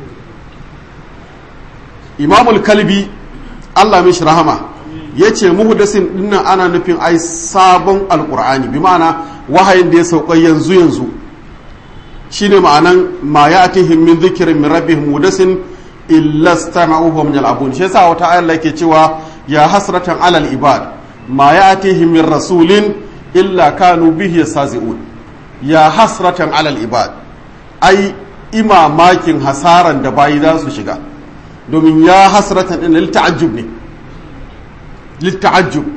imamul kalbi Allah mishi rahama ya ce muhudasin dinnan ana nufin ai sabon alkur'ani bi ma'ana wahayin da ya sauka yanzu yanzu shine ma'anan ma ya atihim min zikirin min rabbihim mudasin illa stama'uhu min al-abun shi yasa wata ayar ke cewa ya hasratan alal ibad ma ya atihim min rasulin illa kanu bihi yasazi'un ya hasratan alal ibad ai imamakin hasaran da bayi za su shiga domin ya hasratan din lil ta'ajjub ne lil ta'ajjub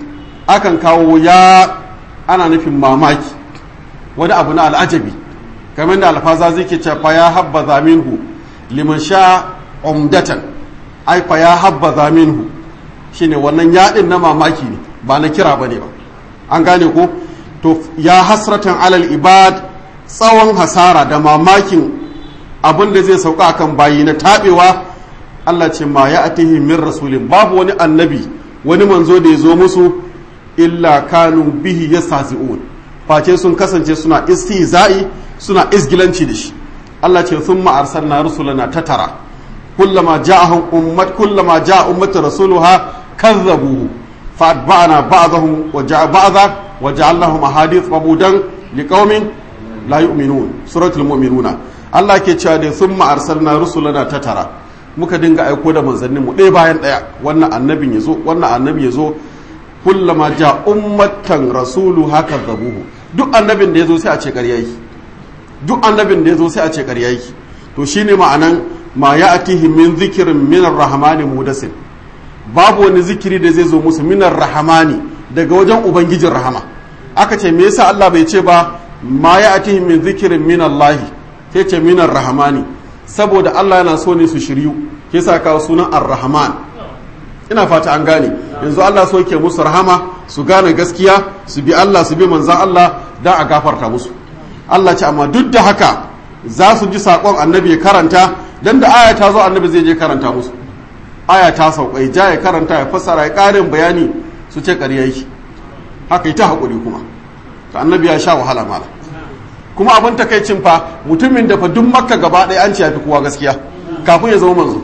akan kawo ya ana nufin mamaki wani abu na al'ajabi kamar da alfaza zai ke cewa ya habba zaminhu liman sha umdatan ai fa ya habba zaminhu shine wannan yaɗin na mamaki ne ba na kira bane ba an gane ko to ya hasratan alal ibad tsawon hasara da mamakin abin da zai sauka akan bayi na taɓewa Allah ce ma ya atihi min rasulin babu wani annabi wani manzo da ya zo musu illa kanu bihi yastahzi'un face sun kasance suna istihza'i suna isgilanci da shi Allah ce thumma arsalna rusulana tatara kullama ja'ahum ummat kullama ja'a ummatu rasuluha kazzabuhu فأتبعنا بعضهم وجع بعضا وجعلناهم أحاديث مبودا لقوم لا يؤمنون سورة المؤمنون الله ke cewa da sun ma'arsalna rusulana ta tara muka dinga aiko da manzannin mu ɗaya bayan ɗaya wannan annabin ya zo wannan annabi ya zo kullama ja ummatan rasulu haka zabuhu duk annabin da ya zo sai a ce ƙarya yi duk annabin da ya zo sai a ce ƙarya yi to shine ma'anan ma ya atihi min zikirin min rahmani mudasin babu wani zikiri da zai zo musu minar rahamani daga wajen ubangijin rahama aka ce me yasa Allah bai ce ba ma ya atihi min zikirin min Allah sai ce minar rahamani saboda Allah yana so ne su shiryu ke sa kawo sunan ar-rahman ina fata an gane yanzu Allah so ke musu rahama su gane gaskiya su bi Allah su bi manzan Allah da a gafarta musu Allah ce amma duk da haka za su ji saƙon annabi ya karanta dan da aya ta zo annabi zai je karanta musu aya ta sauƙai ja ya karanta ya fassara ya ƙarin bayani su ce ƙarya yi haka ita haƙuri kuma ta annabi ya sha wahala mala kuma abin takaicin fa mutumin da fa duk makka gaba ɗaya an ce ya fi kowa gaskiya kafin ya zama manzo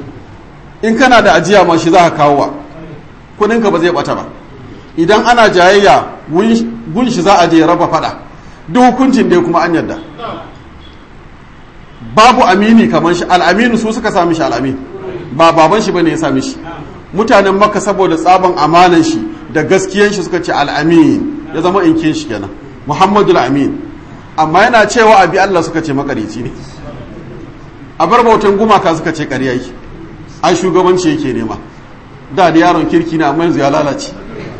in kana da ajiya ma shi za ka kawo wa kuɗinka ba zai ɓata ba idan ana jayayya gun shi za a je raba faɗa duk hukuncin dai kuma an yarda babu amini kamar shi al'aminu su suka sami shi al'amin ba baban shi bane ya sami shi mutanen makka saboda tsaban amanan shi da gaskiyan shi suka ce al'amin ya zama inkin shi kenan muhammadu al'amin amma yana cewa abi allah suka ce makarici ne a bar bautan gumaka suka ce ƙarya yi ai shugabanci yake nema da da yaron kirki ne amma yanzu ya lalace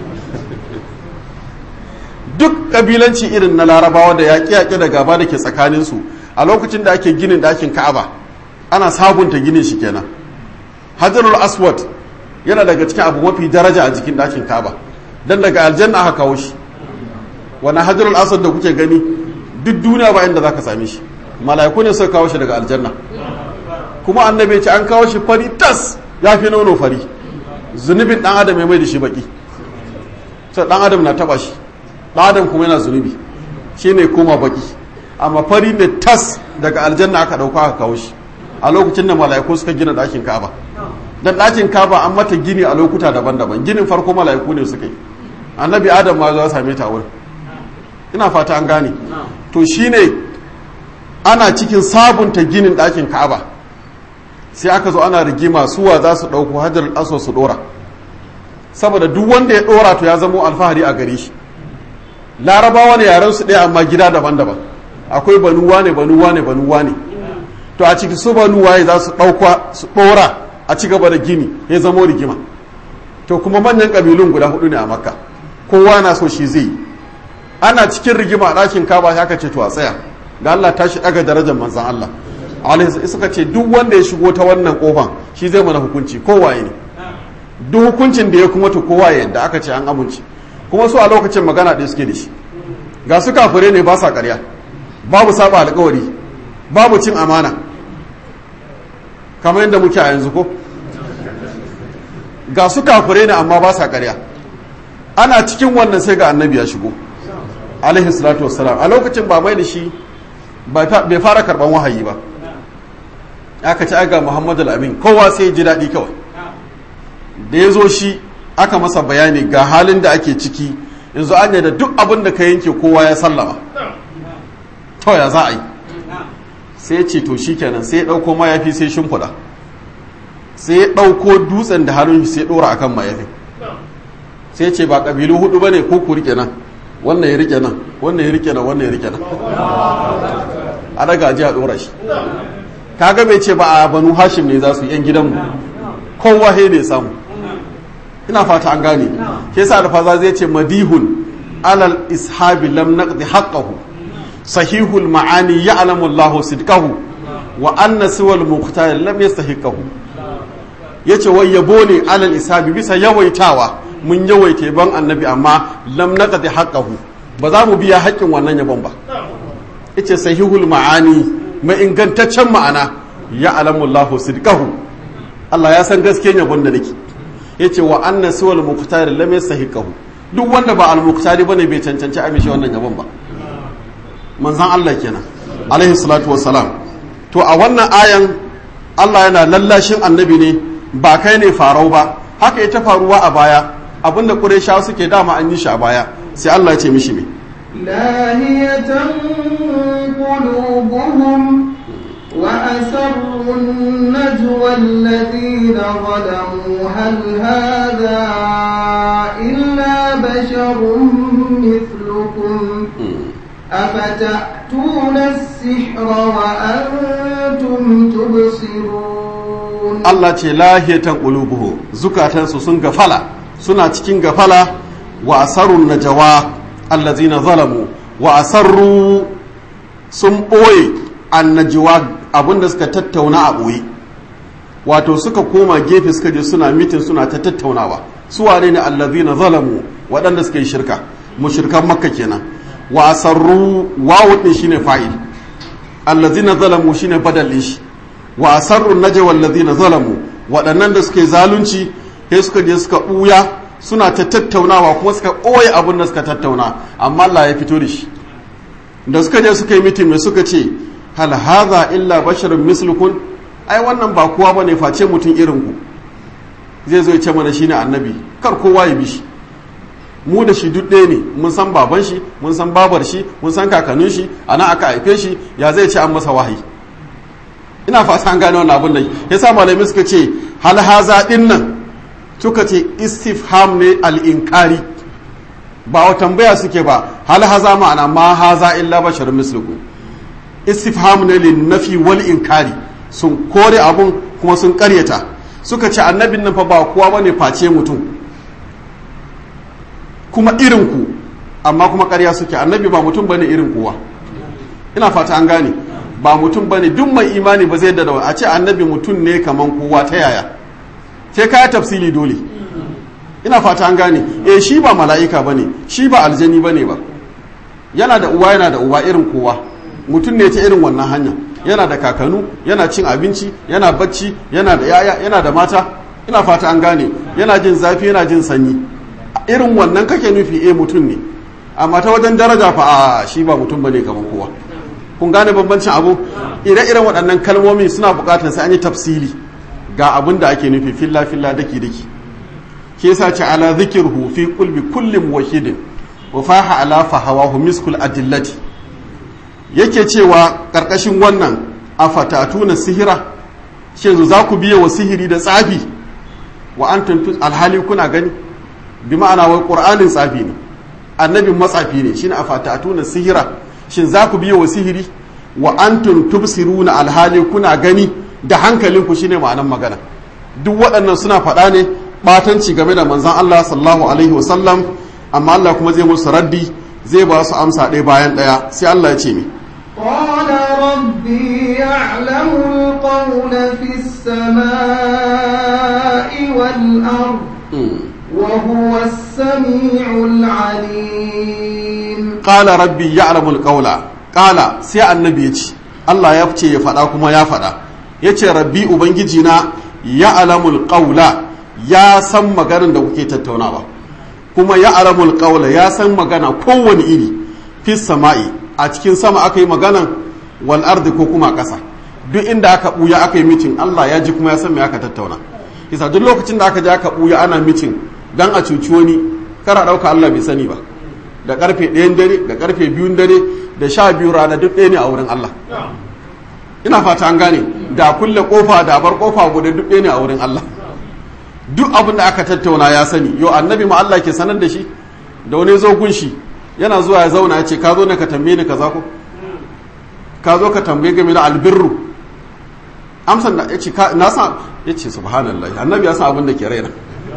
duk kabilanci irin na larabawa da yaƙe-yaƙe da gaba da ke tsakaninsu a lokacin da ake ginin ɗakin ka'aba ana sabunta ginin shi kenan hajarul aswad yana daga cikin abu mafi daraja a jikin ɗakin ka'aba don daga aljanna aka kawo shi wani hajarul aswad da kuke gani duk duniya ba inda za ka same shi mala'iku ne suka kawo shi daga aljanna kuma annabi ce an kawo shi fari tas ya fi nono fari zunubin ɗan adam ya mai da shi baki sai ɗan adam na taɓa shi ɗan adam kuma yana zunubi shi ne koma baki amma fari ne tas daga aljanna aka ɗauka aka kawo shi a lokacin da mala'iku suka gina ɗakin kaba dan ɗakin kaba an mata gini a lokuta daban-daban ginin farko mala'iku ne suka yi annabi adam ma zuwa same ta wurin ina fata an gane to shine ana cikin sabunta ginin ɗakin kaba sai aka zo ana rigima suwa za su ɗauko hajar aso su ɗora saboda duk wanda ya ɗora to ya zamo alfahari a gare shi larabawa ne yaren su ɗaya amma gida daban-daban akwai banuwa ne banuwa ne banuwa ne to a ciki su banuwa za su ɗauka su ɗora a ci gaba da gini ya zamo rigima to kuma manyan ƙabilun guda hudu ne a makka kowa na so shi zai yi ana cikin rigima a ɗakin kaba ya ce to a tsaya ga Allah tashi ɗaga darajar manzan Allah alaihi suka ce duk wanda ya shigo ta wannan kofan shi zai mana hukunci kowaye ne duk hukuncin da ya kuma to kowa yadda aka ce an amince kuma su a lokacin magana ɗaya suke da shi ga su kafire ne ba sa ƙarya babu saba alƙawari babu cin amana kamar yadda muke a yanzu ko ga su kafire ne amma ba sa ƙarya ana cikin wannan sai ga annabi ya shigo alaihi salatu wassalam a lokacin ba mai da shi bai fara karban wahayi ba aka ci aga muhammadu al'amin kowa sai ji daɗi kawai da ya zo shi aka masa bayani ga halin da ake ciki yanzu an da duk abin da ka yanke kowa ya sallama to ya za a yi sai ce to shi kenan sai ya ɗauko mayafi sai shimfiɗa sai ya ɗauko dutsen da hannun sai ɗora akan mayafi sai ce ba ƙabilu hudu ba ne ko ku rike nan wannan ya rike nan wannan ya rike nan wannan ya rike nan a daga ji a ɗora shi kaga bai ce ba a banu hashim ne za su yan gidanmu kowa he ne samu ina fata an gane ke sa alfaza zai ce madihun alal ishabi lam naqdi haqqahu sahihul ma'ani ya'lamu Allah sidqahu wa anna siwal muqtar lam yastahiqahu yace wai yabo ne alal ishabi bisa yawaitawa mun yawaita ban annabi amma lam naqdi haqqahu ba za mu biya haƙƙin wannan yabon ba yace sahihul ma'ani mai ingantaccen ma'ana ya'lamu Allah sidqahu Allah ya san gaskiyar yabon da nake yace wa anna siwal muqtar lam yastahiqahu duk wanda ba al-muqtari bane bai cancanci a mishi wannan yabon ba manzon Allah kenan alaihi salatu wassalam to a wannan ayan Allah yana lallashin annabi ne ba kai ne farau ba haka ita faruwa a baya abinda qurayshawa suke dama an yi shi a baya sai Allah ya ce mishi me لاهية قلوبهم وأسروا النجوى الذين ظلموا هل هذا إلا بشر مثلكم أفتأتون السحر وأنتم تبصرون Allah ce lahiyatan qulubuhu zukatansu sun gafala suna cikin gafala wa asarun najawa allazina zalamu wa asarru sun ɓoye annajiwa abinda suka tattauna a ɓoye wato suka koma gefe suka je suna mitin suna ta tattaunawa su wane ne allazina zalamu waɗanda suka yi shirka mushirkan makka kenan wa asarru wawu din shine fa'il allazina zalamu shine badal din shi wa asarru najwa allazina zalamu waɗannan da suka yi zalunci sai suka je suka ɓuya suna ta tattaunawa kuma suka ɓoye abin da suka tattauna amma Allah ya fito da shi da suka je suka yi mitin mai suka ce hal hadha illa basharun mislukun ai wannan ba kowa bane face mutum irin ku zai zo ya ce mana shine annabi kar kowa ya bi shi mu da shi duk ɗaya ne mun san baban shi mun san babar shi mun san kakannin shi ana aka haife shi ya zai ce an masa wahayi ina fata an gane wannan abin da yasa malamai suka ce hal haza din nan suka ce istifham ne al-inkari ba wa tambaya suke ba hal haza ma'ana ma haza illa basharun mislukum istifham ne lin nafi wal inkari sun kore abun kuma sun karyata suka ce annabin nan fa ba kowa bane face mutum kuma irin ku amma kuma karya suke annabi ba mutum bane irin kowa ina fata an gane ba mutum bane duk mai imani ba zai da a ce annabi mutum ne kaman kowa ta yaya sai ka tafsili dole ina fata an gane eh shi ba mala'ika bane shi ba aljani bane ba yana da uwa yana da uba irin kowa mutum ne ta irin wannan hanya yana da kakanu yana cin abinci yana bacci yana da yaya yana da mata ina fata an gane yana jin zafi yana jin sanyi irin wannan kake nufi eh mutum ne amma ta wajen daraja fa a shi ba mutum bane kamar kowa kun gane bambancin abu ire-iren waɗannan kalmomi suna buƙatar sai an yi tafsili ga abin da ake nufi filla filla daki daki ke sa ce ala zikirhu fi kulbi kullum wahidin wa faha ala fahawahu miskul adillati yake cewa karkashin wannan afatatuna sihira shin za ku biye wa sihiri da tsafi wa antum alhali kuna gani bi ma'ana wai qur'anin tsafi ne annabin matsafi ne shine afatatuna sihira shin za ku biye wa sihiri wa antum tubsiruna alhali kuna gani da hankalinku shine ma'anan magana duk waɗannan suna faɗa ne batanci game da manzan Allah sallallahu alaihi wasallam amma Allah kuma zai musu raddi zai ba su amsa ɗaya bayan ɗaya sai Allah ya ce mi قال ربي يعلم القول في السماء والأرض وهو السميع العليم قال ربي يعلم القول قال sai annabi ya ce Allah ya ce ya faɗa kuma ya faɗa ya ce rabbi ubangijina ya alamul ƙaula ya san maganar da kuke tattaunawa kuma ya alamul ƙaula ya san magana kowane iri fis sama'i a cikin sama aka yi maganan wal ardi ko kuma ƙasa duk inda aka ɓuya aka yi mitin Allah ya ji kuma ya san me aka tattauna kisa duk lokacin da aka je aka ɓuya ana mitin dan a cuci wani kara ɗauka Allah bai sani ba da karfe ɗayan dare da karfe biyun dare da sha biyu rana duk ɗaya ne a wurin Allah ina fata an gane da kulle kofa da bar kofa guda duk ɗaya ne a wurin Allah duk abin da aka tattauna ya sani yau annabi ma Allah ke sanar da shi da wani zo gunshi yana zuwa ya zauna ya ce ka zo ne ka tambaye ni kaza ko ka zo ka tambaye game da albirru amsan da ya ce na san ya ce subhanallah annabi ya san abin da ke raina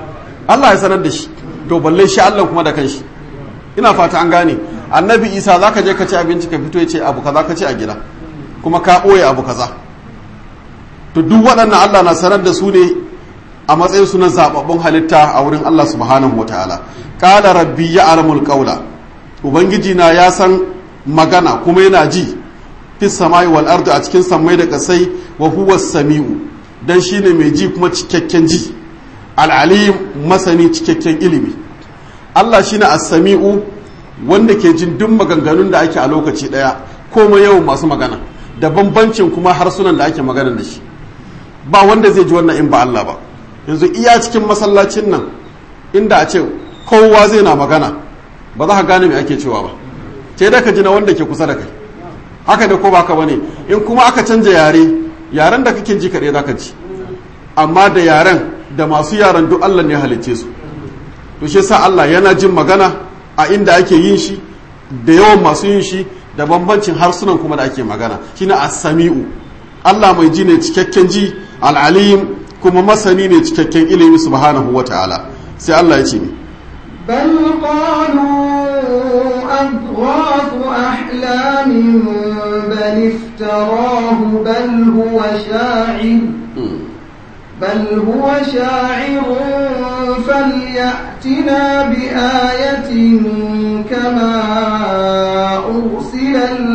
Allah ya sanar da shi to balle shi Allah kuma da kanshi ina fata an gane annabi isa za ka je ka ci abinci ka fito ya ce abu kaza ka ci a gida kuma ka ɓoye abu kaza to duk waɗannan Allah na sanar da su ne a matsayin su na zababbun halitta a wurin Allah subhanahu wa ta'ala qala rabbi ya'lamul qawla ubangiji na ya san magana kuma yana ji fis samai wal ardi a cikin sammai da kasai wa huwa samiu dan shine mai ji kuma cikakken ji al-alim masani cikakken ilimi Allah shine as-sami'u wanda ke jin duk maganganun da ake a lokaci daya komai yawan masu magana da bambancin kuma harsunan da ake magana da shi ba wanda zai ji wannan in ba Allah ba yanzu iya cikin masallacin nan inda a ce kowa zai na magana ba za ka gane me ake cewa ba sai da ka ji na wanda ke kusa da kai haka da ko ba ka bane in kuma aka canja yare yaren da kake ji kaɗai za ka ji amma da yaren da masu yaren duk Allah ne halicce su to shi sa Allah yana jin magana a inda ake yin shi da yawan masu yin shi da bambancin harsunan kuma da ake magana shine as-sami'u Allah mai ji ne cikakken ji al-alim kuma masani ne cikakken ilimi subhanahu wata'ala sai Allah ya ce ni بل قالوا أضغاث أحلام بل افتراه بل هو شاعر بل هو شاعر فليأتنا بآية كما أرسل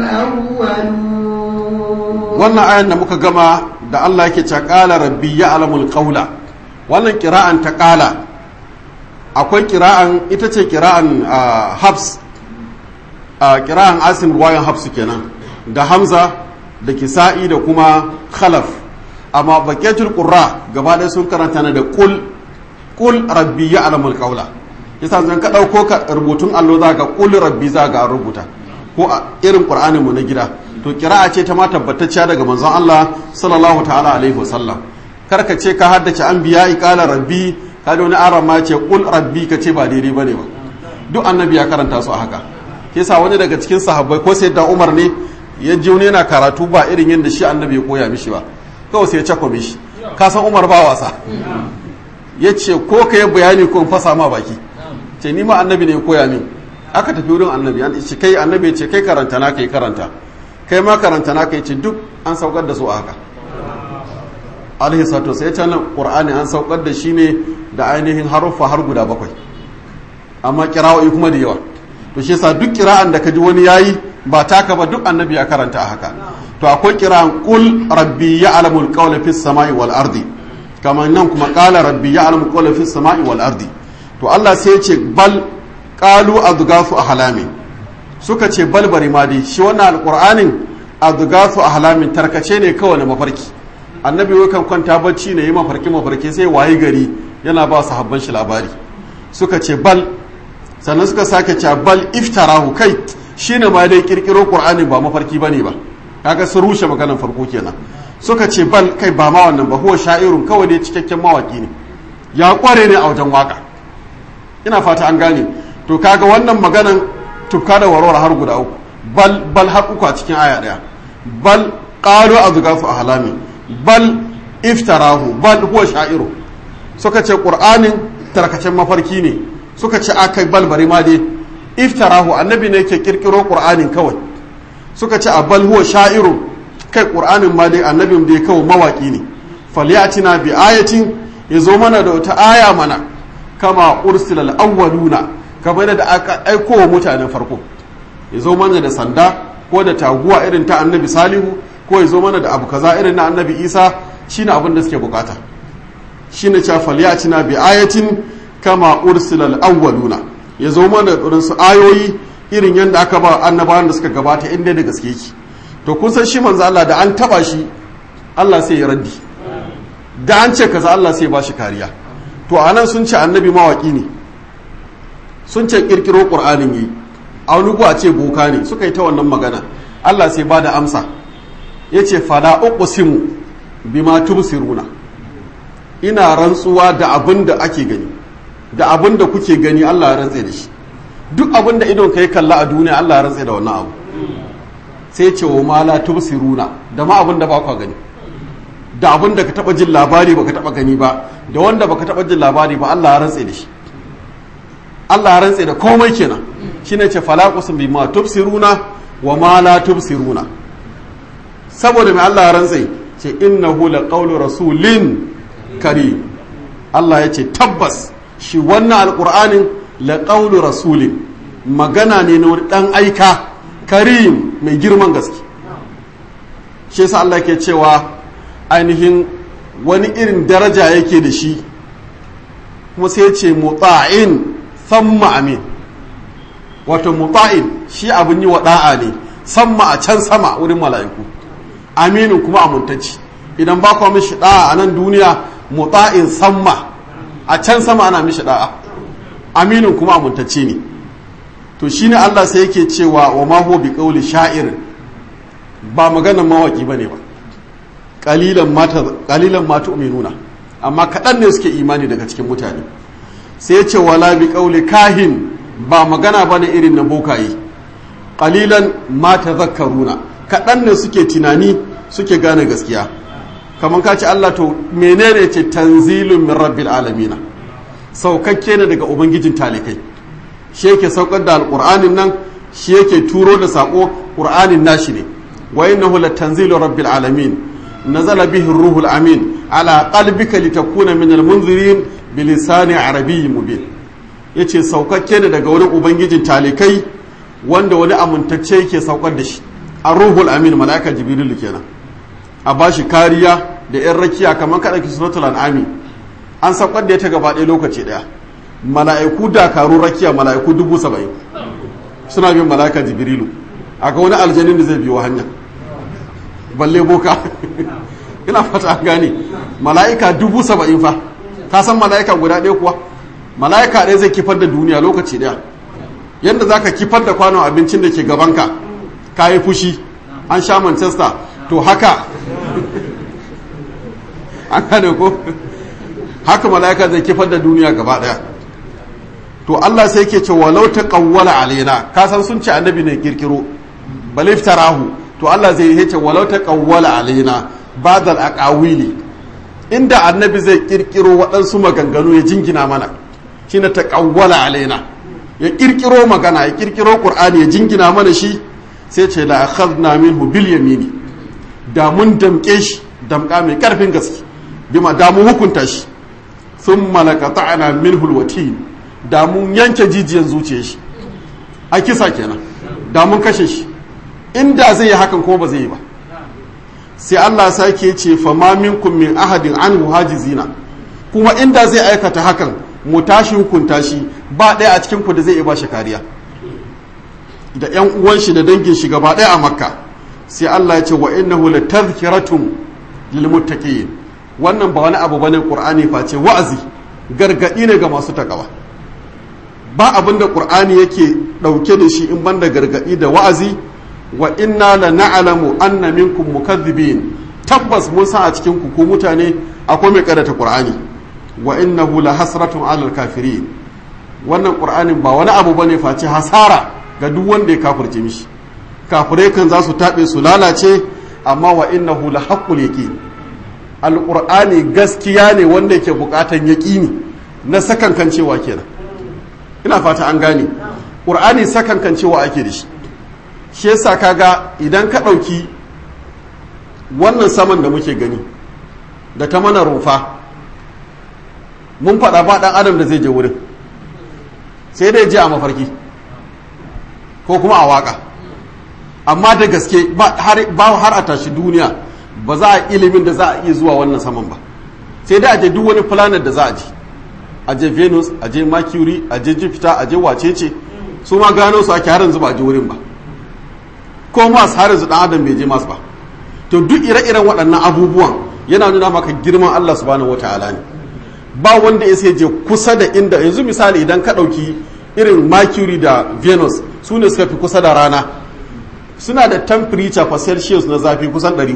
الأولون wannan ayan da muka gama da Allah yake ce qala rabbi ya'lamul qawla wannan kira'an ta qala akwai kira'an ita ce kira'an habs kira'an asim ruwayan habs kenan da hamza da kisa'i da kuma khalaf amma baqiyatul qurra gaba ɗaya sun karanta na da qul qul rabbi ya'lamul qawla yasa zan ka dauko ka rubutun allo za ga qul rabbi za ga rubuta ko a irin qur'anin mu na gida to kira'a ce ta ma tabbatacciya daga manzon Allah sallallahu ta'ala alaihi wasallam kar ka ce ka haddace anbiya qala rabbi ka da wani aran ma ce qul rabbi ka ce ba daidai bane ba duk annabi ya karanta su a haka yasa wani daga cikin sahabbai ko sai da Umar ne ya ji wani yana karatu ba irin yadda shi annabi ya koya mishi ba kawai sai ya cako mishi ka san Umar ba wasa ya ce ko ka yi bayani ko in fasa ma baki ce ni ma annabi ne ya koya min aka tafi wurin annabi an ce kai annabi ce kai karanta na kai karanta kai ma karanta na kai ce duk an saukar da su a haka alaihi sato sai can qur'ani an saukar da shi ne da ainihin haruffa har guda bakwai amma kira'o'i kuma da yawa to shi yasa duk kira'an da kaji wani yayi ba taka ba duk annabi ya karanta a haka to akwai kira'an qul rabbi ya'lamu al-qawla fis samai wal ardi kamar nan kuma qala rabbi ya'lamu al-qawla fis samai wal ardi to Allah sai ya ce bal qalu adghafu ahlami suka ce balbari ma dai shi wannan alqur'anin adghafu ahlamin tarkace ne kawai na mafarki annabi kan kwanta bacci ne yi mafarki mafarki sai waye gari yana ba sahabban shi labari suka ce bal sannan suka sake ce bal iftarahu kai shine ma dai kirkiro qur'ani ba mafarki bane ba kaga sun rushe maganar farko kenan suka ce bal kai ba ma wannan ba huwa sha'irun kawai dai cikakken mawaki ne ya kware ne a wajen waka ina fata an gane to kaga wannan maganan tufka da warware har guda uku bal bal har uku a cikin aya daya bal qalu azghafu ahlami bal iftarahu bal huwa sha'iru suka ce qur'anin tarkacen mafarki ne suka ce akai bal bari ma dai iftarahu annabi ne yake kirkiro qur'anin kawai suka ce a bal huwa sha'iru kai qur'anin ma dai annabin dai kawai mawaki ne falyatina bi ayatin yazo mana da wata aya mana kama ursila al-awwaluna kamar da aka aiko wa mutanen farko yazo mana da sanda ko da taguwa irin ta annabi salihu ko yazo mana da abu kaza irin na annabi isa shine abin da suke bukata shine cewa falyatina bi ayatin kama ursila al-awwaluna yazo mana da su ayoyi irin yadda aka ba annabawan da suka gabata inda da gaske ki to kun san shi manzo Allah da an taba shi Allah sai ya raddi da an ce kaza Allah sai ba shi kariya to anan sun ce annabi mawaki ne sun ce kirkiro qur'anin yi a wani a ce boka ne suka yi ta wannan magana Allah sai ba da amsa yace fala uqsimu bima tubsiruna ina rantsuwa da abin da ake gani da abin da kuke gani Allah ya rantse da shi duk abin da idon ka yi kalla a duniya Allah ya rantse da wannan abu sai ce wa mala tubsiruna da ma abin da ba ku gani da abin da ka taba jin labari baka taba gani ba da wanda baka taba jin labari ba Allah ya rantse da shi Allah ya rantse da komai kenan shine ce falaqusun bima tubsiruna wa ma la tubsiruna saboda mai Allah ya rantse ce innahu laqawlu rasulin karim Allah ya ce tabbas shi wannan alqur'anin laqawlu rasulin magana ne na wani dan aika karim mai girman gaske shi yasa Allah ke cewa ainihin wani irin daraja yake da shi kuma sai ce mutsa'in samma amin wato mutsa'in shi abin yi wa da'a ne samma a can sama wurin mala'iku aminin kuma amintacci idan ba kwa mishi da'a a nan duniya mutsa'in samma a can sama ana mishi da'a aminin kuma amintacci ne to shine Allah sai yake cewa wa ma huwa bi qawli sha'ir ba maganar mawaki bane ba qalilan mata qalilan ma tu'minuna amma kadan ne suke imani daga cikin mutane sai yace wala bi qawli kahin ba magana bane irin na bokaye qalilan ma tadhakkaruna kadan ne suke tunani suke gane gaskiya kamar ka ce Allah to menene ce tanzilun min rabbil alamin saukakke ne daga ubangijin talikai shi yake saukar da alƙur'anin nan shi yake turo da saƙo ƙur'anin nashi ne wa innahu latanzilu rabbil alamin nazala bihi ruhul amin ala qalbika litakuna min almunzirin bilisani arabiyyin mubin yace saukakke ne daga wurin ubangijin talikai wanda wani amintacce yake saukar da shi a ruhul amin malaika jibril kenan a bashi kariya da yan rakiya kamar kada ki suratul an'ami an saukar da ita gaba ɗaya lokaci ɗaya mala'iku dakarun rakiya mala'iku dubu saba'in suna bin mala'ika jibrilu a ga wani aljanin da zai biyo hanya balle boka ina fata an gane mala'ika dubu saba'in fa ka san mala'ika guda ɗaya kuwa mala'ika ɗaya zai kifar da duniya lokaci ɗaya yadda za ka kifar da kwanon abincin da ke gabanka ka yi fushi an sha manchester to haka an gane ko haka mala'ika zai kifar da duniya gaba ɗaya to Allah sai ke ce walau ta kawwala alaina ka san sun ce annabi ne kirkiro balif tarahu to Allah zai yi ce walau ta kawwala alaina badal aqawili inda annabi zai kirkiro waɗansu maganganu ya jingina mana shine ta kawwala alaina ya kirkiro magana ya kirkiro qur'ani ya jingina mana shi sai ce la akhadna minhu bil yamini da mun damke shi damka mai karfin gaske bima da mu hukunta shi thumma laqata'na minhu alwatin da mun yanke jijiyan zuciya shi a kisa kenan da mun kashe shi inda zai yi hakan kuma ba zai yi ba sai Allah sake ce fa ma minkum min ahadin anhu hajizina kuma inda zai aikata hakan mu tashi hukunta shi ba ɗaya a cikin ku da zai iya ba shi kariya da ƴan uwan shi da dangin shi gaba ɗaya a makka sai Allah ya ce wa innahu latadhkiratun lil muttaqin wannan ba wani abu bane qur'ani face wa'azi gargadi ne ga masu takawa ba abin da ƙur'ani yake ɗauke da shi in banda gargaɗi da wa'azi wa inna la na'lamu anna minkum mukaththibin tabbas mun san a cikin ku ko mutane akwai mai karanta ƙur'ani wa innahu la hasratun 'alal kafirin wannan ƙur'anin ba wani abu bane face hasara ga duk wanda ya kafirce mishi kafirai kan za su taɓe su lalace amma wa innahu la haqqul yaqin alƙur'ani gaskiya ne wanda yake buƙatan yaƙini na sakankan cewa kenan ina fata an gane ƙur'ani sakankan cewa ake da shi shi yasa kaga idan ka ɗauki wannan saman da muke gani da ta mana rufa mun faɗa ba ɗan adam da zai je wurin sai dai je a mafarki ko kuma a waƙa amma da gaske ba har a tashi duniya ba za a ilimin da za a iya zuwa wannan saman ba sai dai a je duk wani planet da za a ji a je venus a je mercury a je jupiter a je wacece su ma gano su ake harin zuba a je wurin ba ko mas har yanzu dan adam bai je mas ba to duk ire-iren waɗannan abubuwan yana nuna maka girman Allah subhanahu wataala ne ba wanda ya sai je kusa da inda yanzu misali idan ka ɗauki irin mercury da venus su ne suka fi kusa da rana suna da temperature for celsius na zafi kusan 400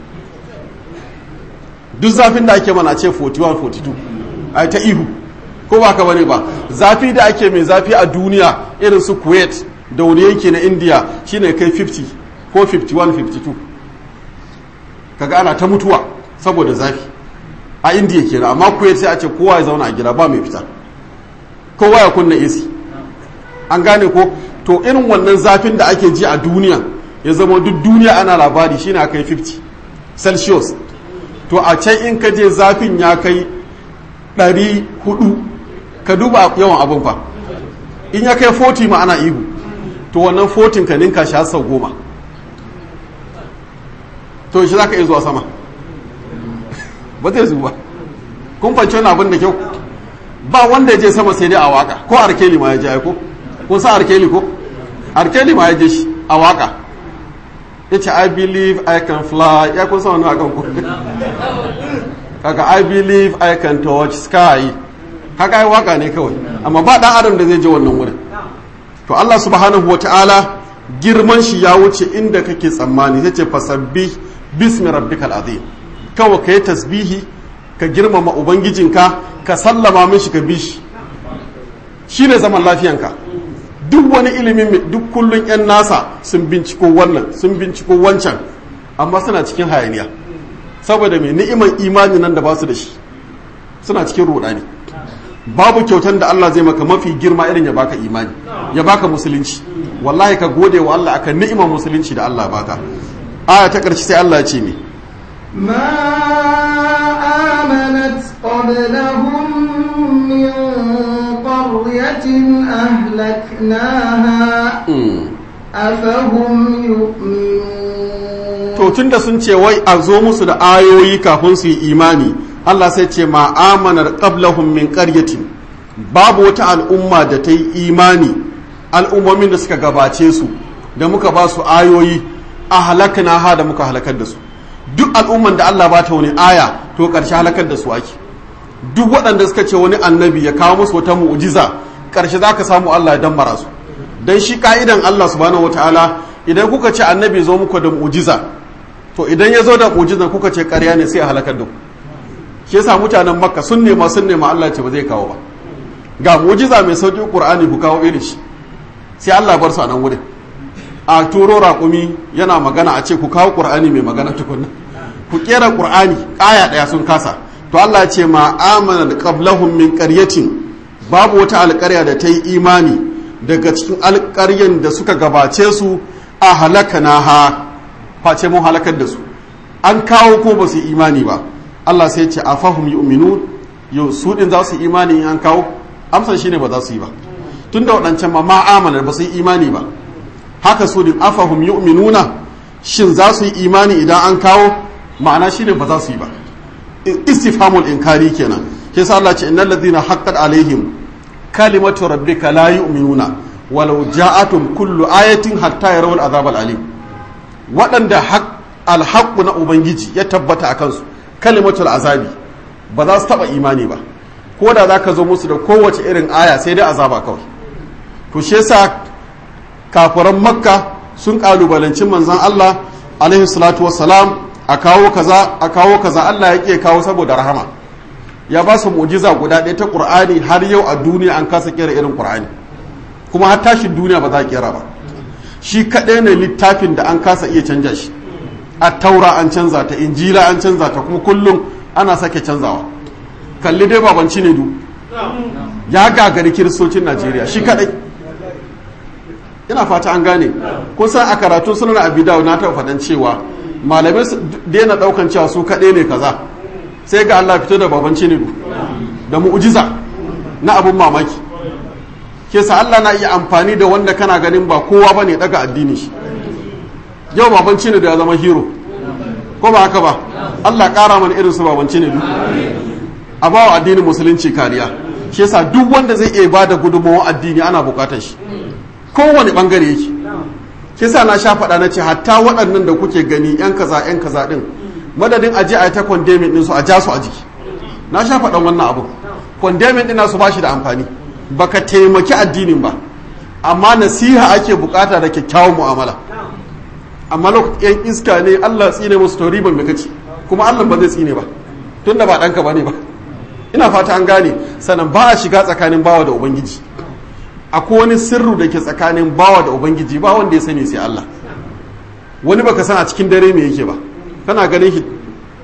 duk zafin da ake mana ce 41 42 ai ta ihu ko ba ka bane ba zafi da ake mai zafi a duniya irin su kuwait da wani yanki na india shine kai 50 ko 51 52 kaga ana ta mutuwa saboda zafi a indiya kenan amma kuwait sai a ce kowa ya zauna a gida ba mai fita kowa ya kunna AC an gane ko to irin wannan zafin da ake ji a duniya ya zama duk duniya ana labari shine aka yi 50 celsius to a can in ka je zafin ya kai 400 ka duba yawan abin fa in ya kai 40 ma ana ihu to wannan 40 ka ninka shi har sau goma to shi za ka iya zuwa sama ba zai zuwa kun fanci wani abin da kyau ba wanda ya je sama sai dai a waka ko arkeli ma ya je ko kun sa arkeli ko arkeli ma ya je shi a waka ya ce i believe i can fly ya kun sa wani akan ku kaga i believe i can touch sky kaga ai waka ne kawai amma ba dan adam da zai je wannan wurin to Allah subhanahu wataala girman shi ya wuce inda kake tsammani sai ce fasabbih bismi rabbikal azim kawai kai tasbihi ka girmama ubangijinka ka sallama mishi ka bi shi shi ne zaman lafiyanka duk wani ilimin duk kullun 'yan nasa sun binciko wannan sun binciko wancan amma suna cikin hayaniya saboda mai ni'iman imani nan da ba su da shi suna cikin rudani babu kyautan da Allah zai maka mafi girma irin ya baka imani ya baka musulunci wallahi ka gode wa Allah akan ni'imar musulunci da Allah baka aya ta ƙarshe sai Allah ya ce me ما آمنت قبلهم من قرية أهلكناها أفهم يؤمنون to tunda sun ce wai a zo musu da ayoyi kafin su yi imani Allah sai ce ma amanar qablahum min qaryatin babu wata al'umma da ta yi imani al'ummomin da suka gabace su da muka ba su ayoyi a halakna ha da muka halakar da su duk al'umman da Allah ba ta wani aya to ƙarshe halakar da su ake duk waɗanda suka ce wani annabi ya kawo musu wata mu'jiza ƙarshe za ka samu Allah ya dammara su dan shi ka'idan Allah subhanahu wataala idan kuka ce annabi zo muku da mu'jiza to idan ya zo da mu'jizan kuka ce ƙarya ne sai a halakar da ku shi yasa mutanen makka sun nema sun nema Allah ce ba zai kawo ba ga mu'jiza mai sauki qur'ani ku kawo irin shi sai Allah bar su a nan wurin a turo raƙumi yana magana a ce ku kawo qur'ani mai magana tukunna ku kera qur'ani aya ɗaya sun kasa to Allah ce ma amana qablahum min qaryatin babu wata alƙarya da ta yi imani daga cikin alƙaryan da suka gabace su a halakana ha face mun halakar da su an kawo ko ba su yi imani ba Allah sai ce a fahim yu'minun yau su din za su yi imani in an kawo amsar shine ba za su yi ba tun da waɗancan ma ma amana ba su yi imani ba haka su din afahum yu'minuna shin za su yi imani idan an kawo ma'ana shine ba za su yi ba istifhamul inkari kenan ke sa Allah ce innal ladina haqqat alaihim kalimatu rabbika la yu'minuna walau ja'atum kullu ayatin hatta yarawul azab alim waɗanda alhaqqu na ubangiji ya tabbata a kansu kalimatul azabi ba za su taba imani ba ko da za ka zo musu da kowace irin aya sai dai azaba kawai to shi yasa kafiran makka sun kalubalanci manzon Allah alaihi salatu wassalam a kawo kaza a kawo kaza Allah ya ke kawo saboda rahama ya ba su mu'jiza guda ɗaya ta Qur'ani har yau a duniya an kasa kera irin Qur'ani kuma har tashin duniya ba za a kera ba shi kaɗai ne littafin da an kasa iya canja shi a taura an canza ta injila an canza ta kuma kullum ana sake canzawa kalli dai babanci ne du ya gagari kiristocin najeriya shi kaɗai ina fata an gane kusan a karatun sunan abidawa na taɓa faɗan cewa malamai su daina ɗaukan cewa su kaɗai ne kaza sai ga allah fito da babanci ne du da mu'ujiza na abun mamaki ke sa allah na iya amfani da wanda kana ganin ba kowa ba ne daga addini shi yau babanci ne da ya zama hero ko ba haka ba allah ƙara mana irin su babanci ne du a bawa addinin musulunci kariya shi yasa duk wanda zai iya bada gudunmawar addini ana bukatar shi kowane bangare yake shi yasa na sha faɗa na ce hatta waɗannan da kuke gani yan kaza yan kaza din madadin aje a ta kwandemin din su a ja su a jiki na sha faɗan wannan abu kwandemin din su ba shi da amfani baka taimaki addinin ba amma nasiha ake bukata da kyakkyawan mu'amala amma lokacin yan iska ne Allah tsine musu to riban me kace kuma Allah ba zai tsine ba tunda ba ɗanka ba ne ba ina fata an gane sannan ba a shiga tsakanin bawa da ubangiji akwai wani sirru da ke tsakanin bawa da ubangiji ba wanda ya sani sai Allah wani baka san a cikin dare me yake ba kana ganin shi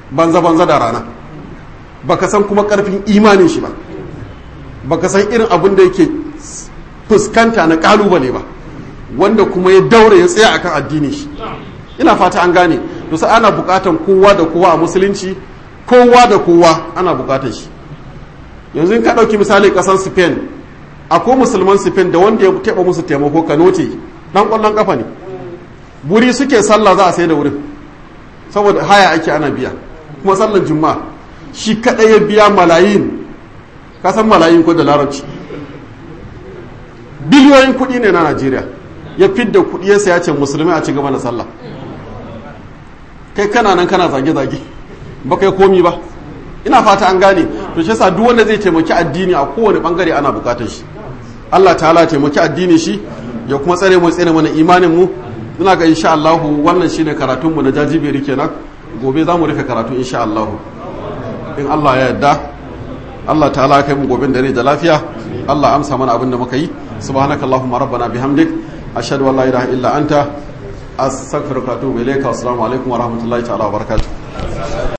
banza banza da rana baka san kuma karfin imanin shi ba baka san irin abin da yake fuskanta na kalubale ba wanda kuma ya daure ya tsaya akan addini shi ina fata an gane to sai ana bukatan kowa da kowa a musulunci kowa da kowa ana bukatan shi yanzu in ka dauki misali kasan Spain akwai musulman Spain da wanda ya taba musu taimako kanote dan kwallon kafa ne buri suke sallah za a sai da wurin saboda haya ake ana biya kuma sallar juma'a shi kadai ya biya malayin kasan malayin ko da larabci biliyoyin kuɗi ne na najeriya ya fidda kuɗi ya saya ce musulmi a ci gaba da sallah kai kana nan kana zage-zage ba kai komi ba ina fata an gane to shi yasa duk wanda zai taimaki addini a kowane bangare ana bukatar shi Allah ta'ala taimaki addini shi ya kuma tsare mu tsare mana imanin mu ina ga insha Allah wannan shine karatun mu na jajibiri kenan gobe za mu rufe karatu insha Allah in Allah ya yarda Allah ta'ala kai mu gobe da rai da lafiya Allah amsa mana abin da muka yi subhanakallahumma rabbana bihamdik ashhadu an la ilaha illa anta astaghfiruka wa atubu ilayka assalamu alaikum wa rahmatullahi ta'ala wa barakatuh